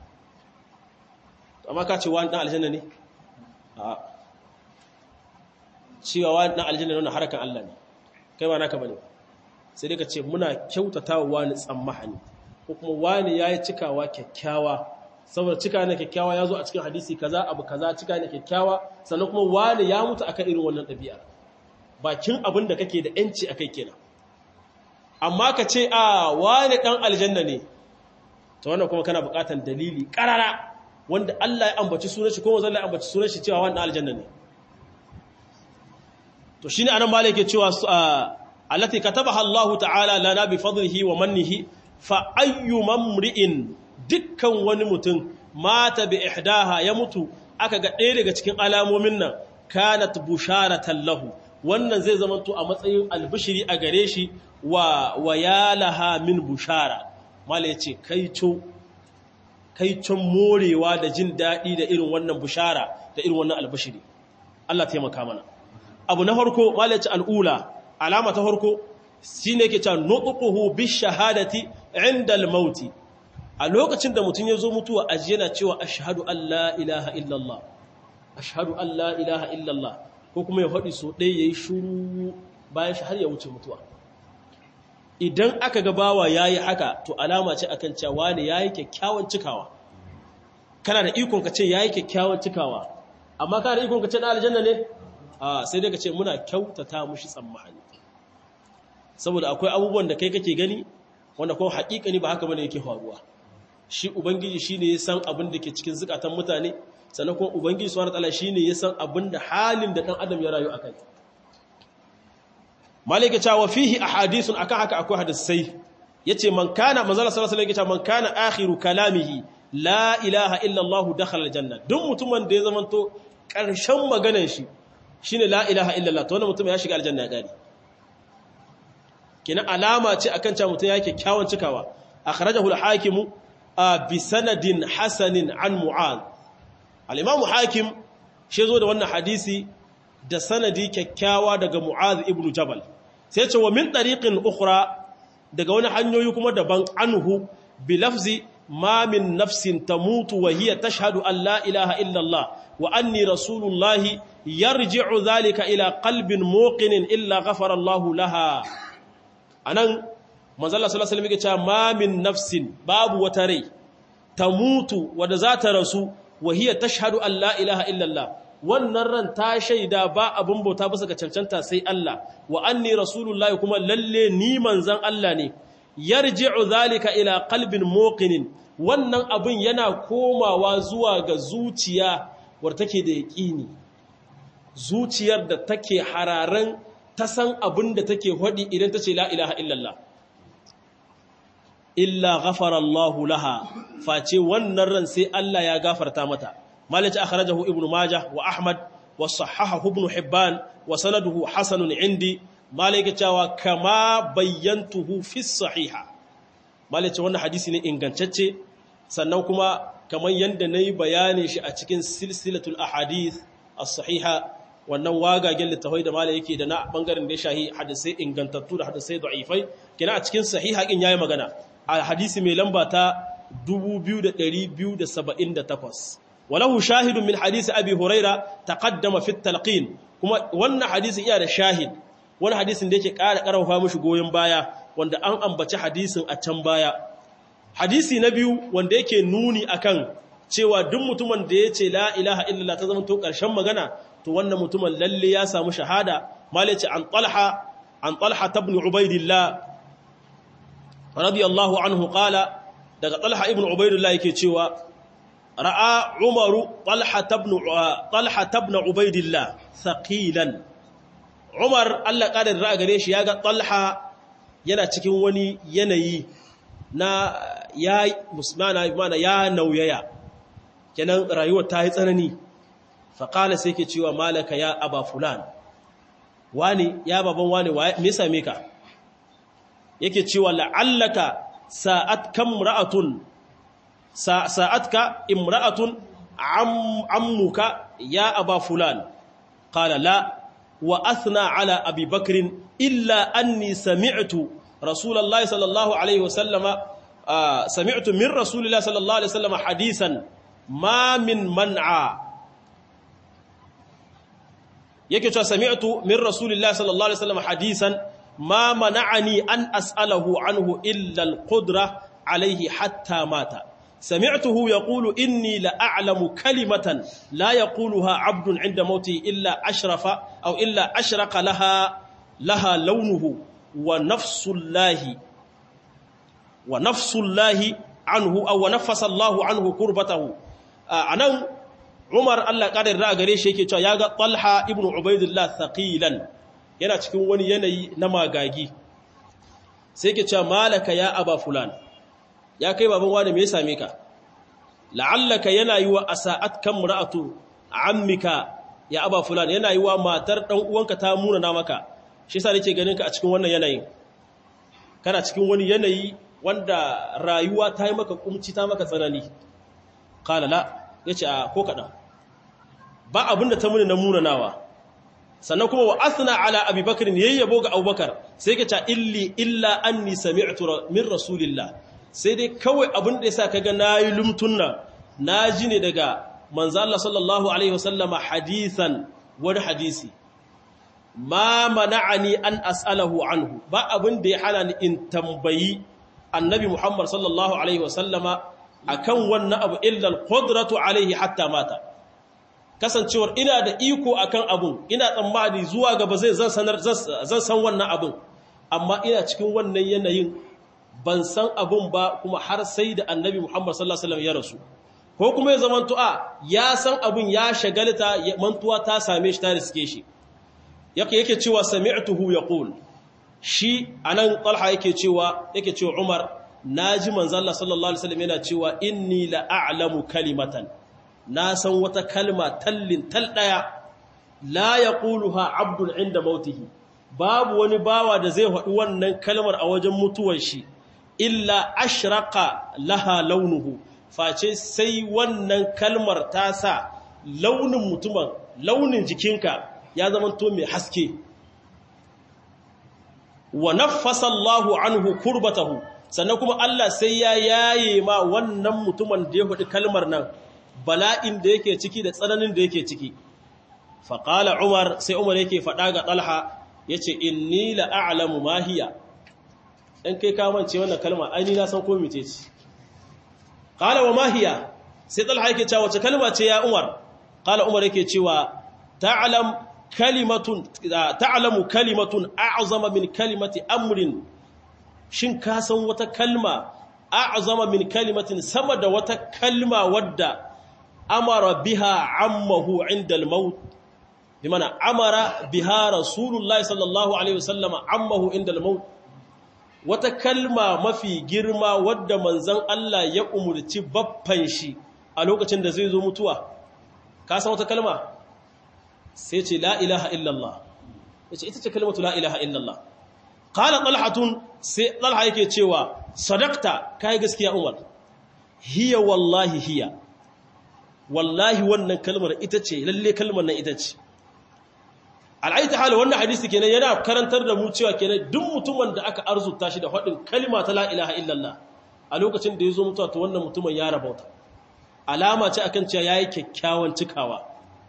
amma ka ce wani dan aljanna ne a cewa wani dan aljanna ne wannan harakan Allah ne kai ba naka bane sai dai ka ce muna kyautatawa wani tsammahani ko kuma wani yayi cikawa kyakkyawa saboda cika ne kyakkyawa ya zo a cikin hadisi kaza abu kaza cika ne kyakkyawa sannan kuma wani ya mutu akan irin wannan ɗabi'a bakin abin da kake da ‘yanci a kai kenan amma ka ce a wani ɗan aljanna ne ta wannan kuma kana buƙatar dalili ƙarara wanda Allah ya ambaci sunan shi kuma zalla ya ambaci sunan shi cewa wani ɗan aljanna ne to shine anan malai ke cewa allati katabaha Allah ta'ala lana bi fadlihi wa mannihi fa ayyu mamri'in dukkan wani mutum mata bi ihdaha ya mutu aka ga ɗaya daga cikin alamomin nan kanat busharatan lahu wannan zai zama to a matsayin albishiri a gare shi wa wayalaha min bushara mala yace kaico kaicon morewa da jin daɗi da irin wannan bushara da irin wannan albishiri Allah taimaka mana abu na farko mala yace al'ula alama ta farko shine yake cewa nuquhu bi shahadati inda al-mauti a lokacin da mutum ya zo mutuwa aji yana cewa ashhadu an la ilaha illallah ashhadu an la ilaha illallah ko kuma ya faɗi so ɗaya ya yi shuru bayan shi har ya wuce mutuwa idan aka ga bawa ya yi haka to alama ce akan cewa ne ya yi kyakkyawan cikawa kana da ikon ka ce ya yi kyakkyawan cikawa amma kana da ikon ka ce na aljanna ne a sai dai ka ce muna kyautata mushi tsammani saboda akwai abubuwan da kai kake gani wanda kuma haƙiƙani ba haka bane yake faruwa shi ubangiji shine ya san abin da ke cikin zukatan mutane sannan kuma ubangiji subhanahu wataala shine ya san abin da halin da dan adam ya rayu akai malika cewa fihi ahadithun akan haka akwai hadisai yace man kana manzala sallallahu alaihi wasallam man kana akhiru kalamihi la ilaha illa allah dakhala aljanna duk mutumin da ya zamanto karshen maganar shi shine la ilaha illa allah to wannan mutum ya shiga aljanna ya gari kina alama ce akan cewa mutum yake kyawun cikawa akhrajahu al-hakim bi sanadin hasanin an mu'adh al-imamu hakim shi zo da wannan hadisi da sanadi kyakkyawa daga mu'adh ibn jabal sai ce wa min tariqin ukhra daga wani hanyoyi kuma daban anhu bi lafzi ma min nafsin tamutu wa hiya tashhadu an la ilaha illa Allah wa anni rasulullah yarji'u dhalika ila qalbin muqinin illa ghafara Allah laha anan manzo Allah sallallahu alaihi wasallam yake cewa ma min nafsin babu wata rai tamutu wadda za ta rasu wahiyar tashhadu an la ilaha illallah wannan ran ta shaida ba abin bauta bisa ga cancanta sai Allah wa anni rasulullahi kuma lalle ni manzan Allah ne yarji'u zalika ila qalbin muqinin wannan abin yana komawa zuwa ga zuciya war take da yaqini zuciyar da take hararan ta san abin da take hodi idan ta ce la ilaha illallah illa ghafara Allahu laha face wannan ran sai Allah ya gafarta mata malaci akhrajahu ibnu majah wa ahmad wa sahahahu ibn hibban wa sanaduhu hasanun indi malaka cewa kama bayyantuhu fi sahiha malaci wannan hadisi ne ingantacce sannan kuma kamar yanda nayi bayani shi a cikin silsilatul ahadith as-sahiha wannan wagagen littafai da malai yake da na bangaren da ya shahi hadisai ingantattu da hadisai da'ifai kina a cikin sahiha kin yayi magana a hadisi mai lamba ta 2278 walahu shahidun min hadisi abi huraira taqaddama fi talqin kuma wannan hadisin iya da shahid wani hadisin da yake ƙara ƙarfafa mishi goyen baya wanda an ambaci hadisin a can baya hadisi na biyu wanda yake nuni akan cewa duk mutumin da ya ce la ilaha illallah ta zama to ƙarshen magana to wannan mutumin lalle ya samu shahada malaci an talha an talha ibn ubaidillah radiyallahu anhu qala daga talha ibn ubaidillah yake cewa ra'a umaru talha ibn talha ibn ubaidillah thaqilan umar Allah kada da gare shi yaga talha yana cikin wani yanayi na ya musmana mana ya nauyaya kenan rayuwar ta yi tsanani faƙala sai ke cewa malaka ya aba fulan wani ya baban wani me same ka yake cewa la'allaka sa'atka imra'atun sa'atka imra'atun ammuka ya aba fulan qala la wa athna ala abi bakr illa anni sami'tu rasulullahi sallallahu alaihi wasallama sami'tu min rasulillahi sallallahu alaihi wasallama hadisan ma min man'a yake cewa sami'tu min rasulillahi sallallahu alaihi wasallam hadisan ma mana'ani an as'alahu anhu illa al-qudra alayhi hatta mata sami'tuhu yaqulu inni la a'lamu kalimatan la yaquluha 'abdun 'inda mauti illa ashrafa aw illa ashraqa laha laha launuhu wa nafsullahi wa nafsullahi anhu aw nafasa Allahu anhu kurbatahu anan Umar Allah ƙarar da gare shi yake cewa ya ga Talha ibn Ubaidullah thaqilan yana cikin wani yanayi na magagi sai yake cewa malaka ya aba fulan ya kai baban wani me ya same ka la'allaka yana yi wa asa'at kan mura'atu ammika ya aba fulan yana yi wa matar dan uwanka ta muna na maka shi yasa nake ganin ka a cikin wannan yanayin kana cikin wani yanayi wanda rayuwa ta yi maka kumci ta maka tsanani qala la yace a ko kadan ba abinda ta muni na munanawa sannan kuma wa asna ala abubakar yayyabo ga abubakar sai ka ta illi illa anni sami'tu min rasulillah sai dai kawai abin da yasa kaga nayi lumtunna naji ne daga manzo Allah sallallahu alaihi wasallama hadisan wani hadisi ma mana'ani an as'alahu anhu ba abin da ya hana ni in tambayi annabi Muhammad sallallahu alaihi wasallama akan wannan abu illa al-qudratu alaihi hatta mata kasancewar ina da iko akan abun ina tsammani zuwa gaba zai zan sanar zan san wannan abun amma ina cikin wannan yanayin ban san abun ba kuma har sai da annabi Muhammad sallallahu alaihi wasallam ya rasu ko kuma ya zaman tu'a ya san abun ya shagalta mantuwa ta same shi ta riske shi yake yake cewa sami'tuhu yaqul shi anan talha yake cewa yake cewa Umar naji manzo Allah sallallahu alaihi wasallam yana cewa inni la a'lamu kalimatan na san wata kalma tallin tal daya la yaquluha abdun inda mautihi babu wani bawa da zai faɗi wannan kalmar a wajen mutuwar shi illa ashraqa laha launuhu face sai wannan kalmar ta sa launin mutumin launin jikinka ya zama to mai haske wa naffasa Allahu anhu kurbatahu sannan kuma Allah sai ya yaye ma wannan mutumin da ya faɗi kalmar nan bala'in da yake ciki da tsananin da yake ciki faƙala umar sai umar yake faɗa ga ɗalha ya ce inni la'a'alamu mahiya ɗan kai kamance wannan kalma aini na san komi ce ce ƙala wa mahiya sai ɗalha yake cewa wace kalma ce ya umar ƙala umar yake cewa ta'alamu kalimatun a'azama min kalimati amrin shin ka san wata kalma a'azama min kalimatin sama da wata kalma wadda amara biha ammahu inda al-maut bimana amara biha rasulullahi sallallahu alaihi wasallam ammahu inda al-maut wata kalma mafi girma wadda manzon Allah ya umurci baffan shi a lokacin da zai zo mutuwa ka san wata kalma sai ce la ilaha illallah yace ita ce kalmatu la ilaha illallah qala talhatun sai talha yake cewa sadaqta kai gaskiya umar hiya wallahi hiya wallahi wannan kalmar ita ce lalle kalmar nan ita ce al'aita hala wannan hadisi kenan yana karantar da mu cewa kenan duk mutumin da aka arzuta shi da faɗin kalma ta la ilaha illallah a lokacin da ya zo mutuwa to wannan mutumin ya rabauta alama ce akan cewa yayi kyakkyawan cikawa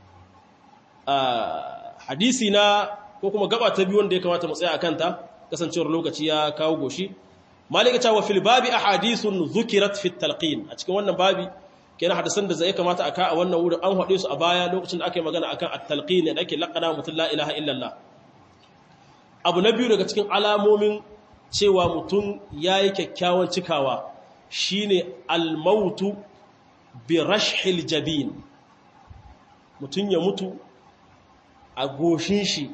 hadisi na ko kuma gaba ta biyu wanda ya kamata mu tsaya akan ta kasancewar lokaci ya kawo goshi malika ta wa fil babi ahadithun dhukirat fi talqin a cikin wannan babi kenan hadisan da zai kamata aka a wannan wurin an hade su a baya lokacin da ake magana akan at-talqin da ake laqana mutum la ilaha illallah abu na biyu daga cikin alamomin cewa mutum yayi kyakkyawan cikawa shine al-mautu bi rashhil jabin mutum ya mutu a goshin shi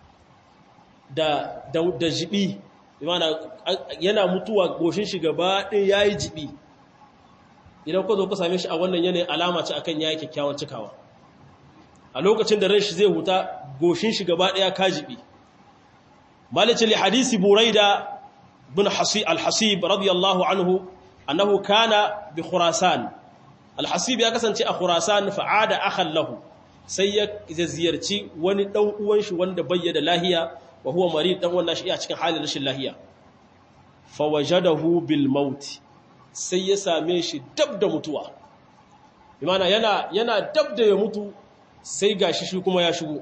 da da, da jibi yana mutuwa goshin shi gaba ɗin yayi jibi idan ku zo ku same shi a wannan yanayin alama ce akan yayi kyakkyawan cikawa a lokacin da ran shi zai huta goshin shi gaba daya kajibi malice li hadisi buraida bin hasib al-hasib radiyallahu anhu annahu kana bi khurasan al-hasib ya kasance a khurasan fa'ada akhan lahu sai ya ziyarci wani dan uwan shi wanda bayyana lahiya wa huwa marid dan wannan shi a cikin halin rashin lahiya fa wajadahu bil maut sai ya same shi dab da mutuwa imana yana yana dab da ya mutu sai gashi shi kuma ya shigo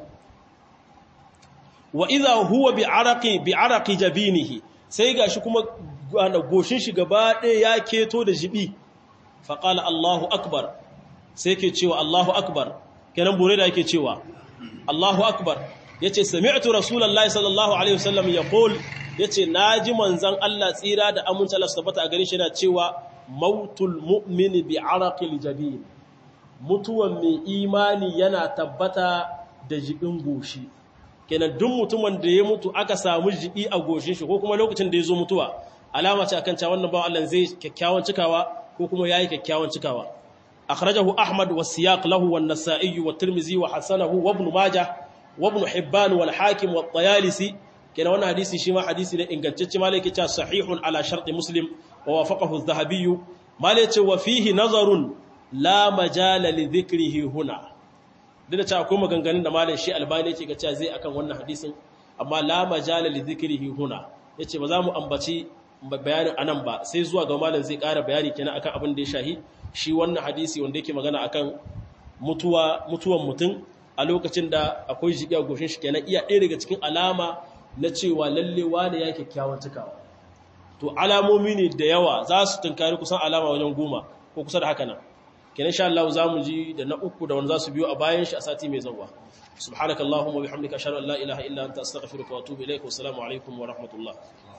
wa idha huwa bi araqi bi araqi jabinihi sai gashi kuma goshin shi gaba ɗaya ya keto da jibi fa qala Allahu akbar sai ke cewa Allahu akbar kenan bure da yake cewa Allahu akbar yace sami'tu rasulullahi sallallahu alaihi wasallam yaqul yace naji manzon Allah tsira da aminta Allah tabbata a gare shi yana cewa mautul mu'mini bi araqil jabin mutuwan mai imani yana tabbata da jibin goshi kenan duk mutumin da ya mutu aka samu jibi a goshin shi ko kuma lokacin da ya zo mutuwa alama ce akan cewa wannan bawan Allah zai kyakkyawan cikawa ko kuma yayi kyakkyawan cikawa akhrajahu ahmad wa siyaq lahu wan nasa'i wa tirmizi wa hasanahu wa ibn majah wa ibn hibban wal hakim wa tayalisi kenan wannan hadisi shi ma hadisi ne ingantacce malai yake cewa sahihun ala sharti muslim wa wafaqahu adh-dhahabi malai ce wa fihi nazarun la majala li dhikrihi huna duk da cewa akwai maganganun da malam shi albani yake ga cewa zai akan wannan hadisin amma la majala li dhikrihi huna yace ba za mu ambaci bayanin anan ba sai zuwa ga malam zai ƙara bayani kenan akan abin da ya shahi shi wannan hadisi wanda yake magana akan mutuwa mutuwan mutum a lokacin da akwai jibi a goshin shi kenan iya ɗaya daga cikin alama na cewa lalle wane ya kyakkyawan cikawa to alamomi ne da yawa za su tunkari kusan alama wajen goma ko kusa da haka nan kenan sha Allah za mu ji da na uku da wani za su biyo a bayan shi a sati mai zauwa subhanakallahumma bihamdika ashhadu an la ilaha illa anta astaghfiruka wa atubu ilaik wa assalamu alaikum wa rahmatullah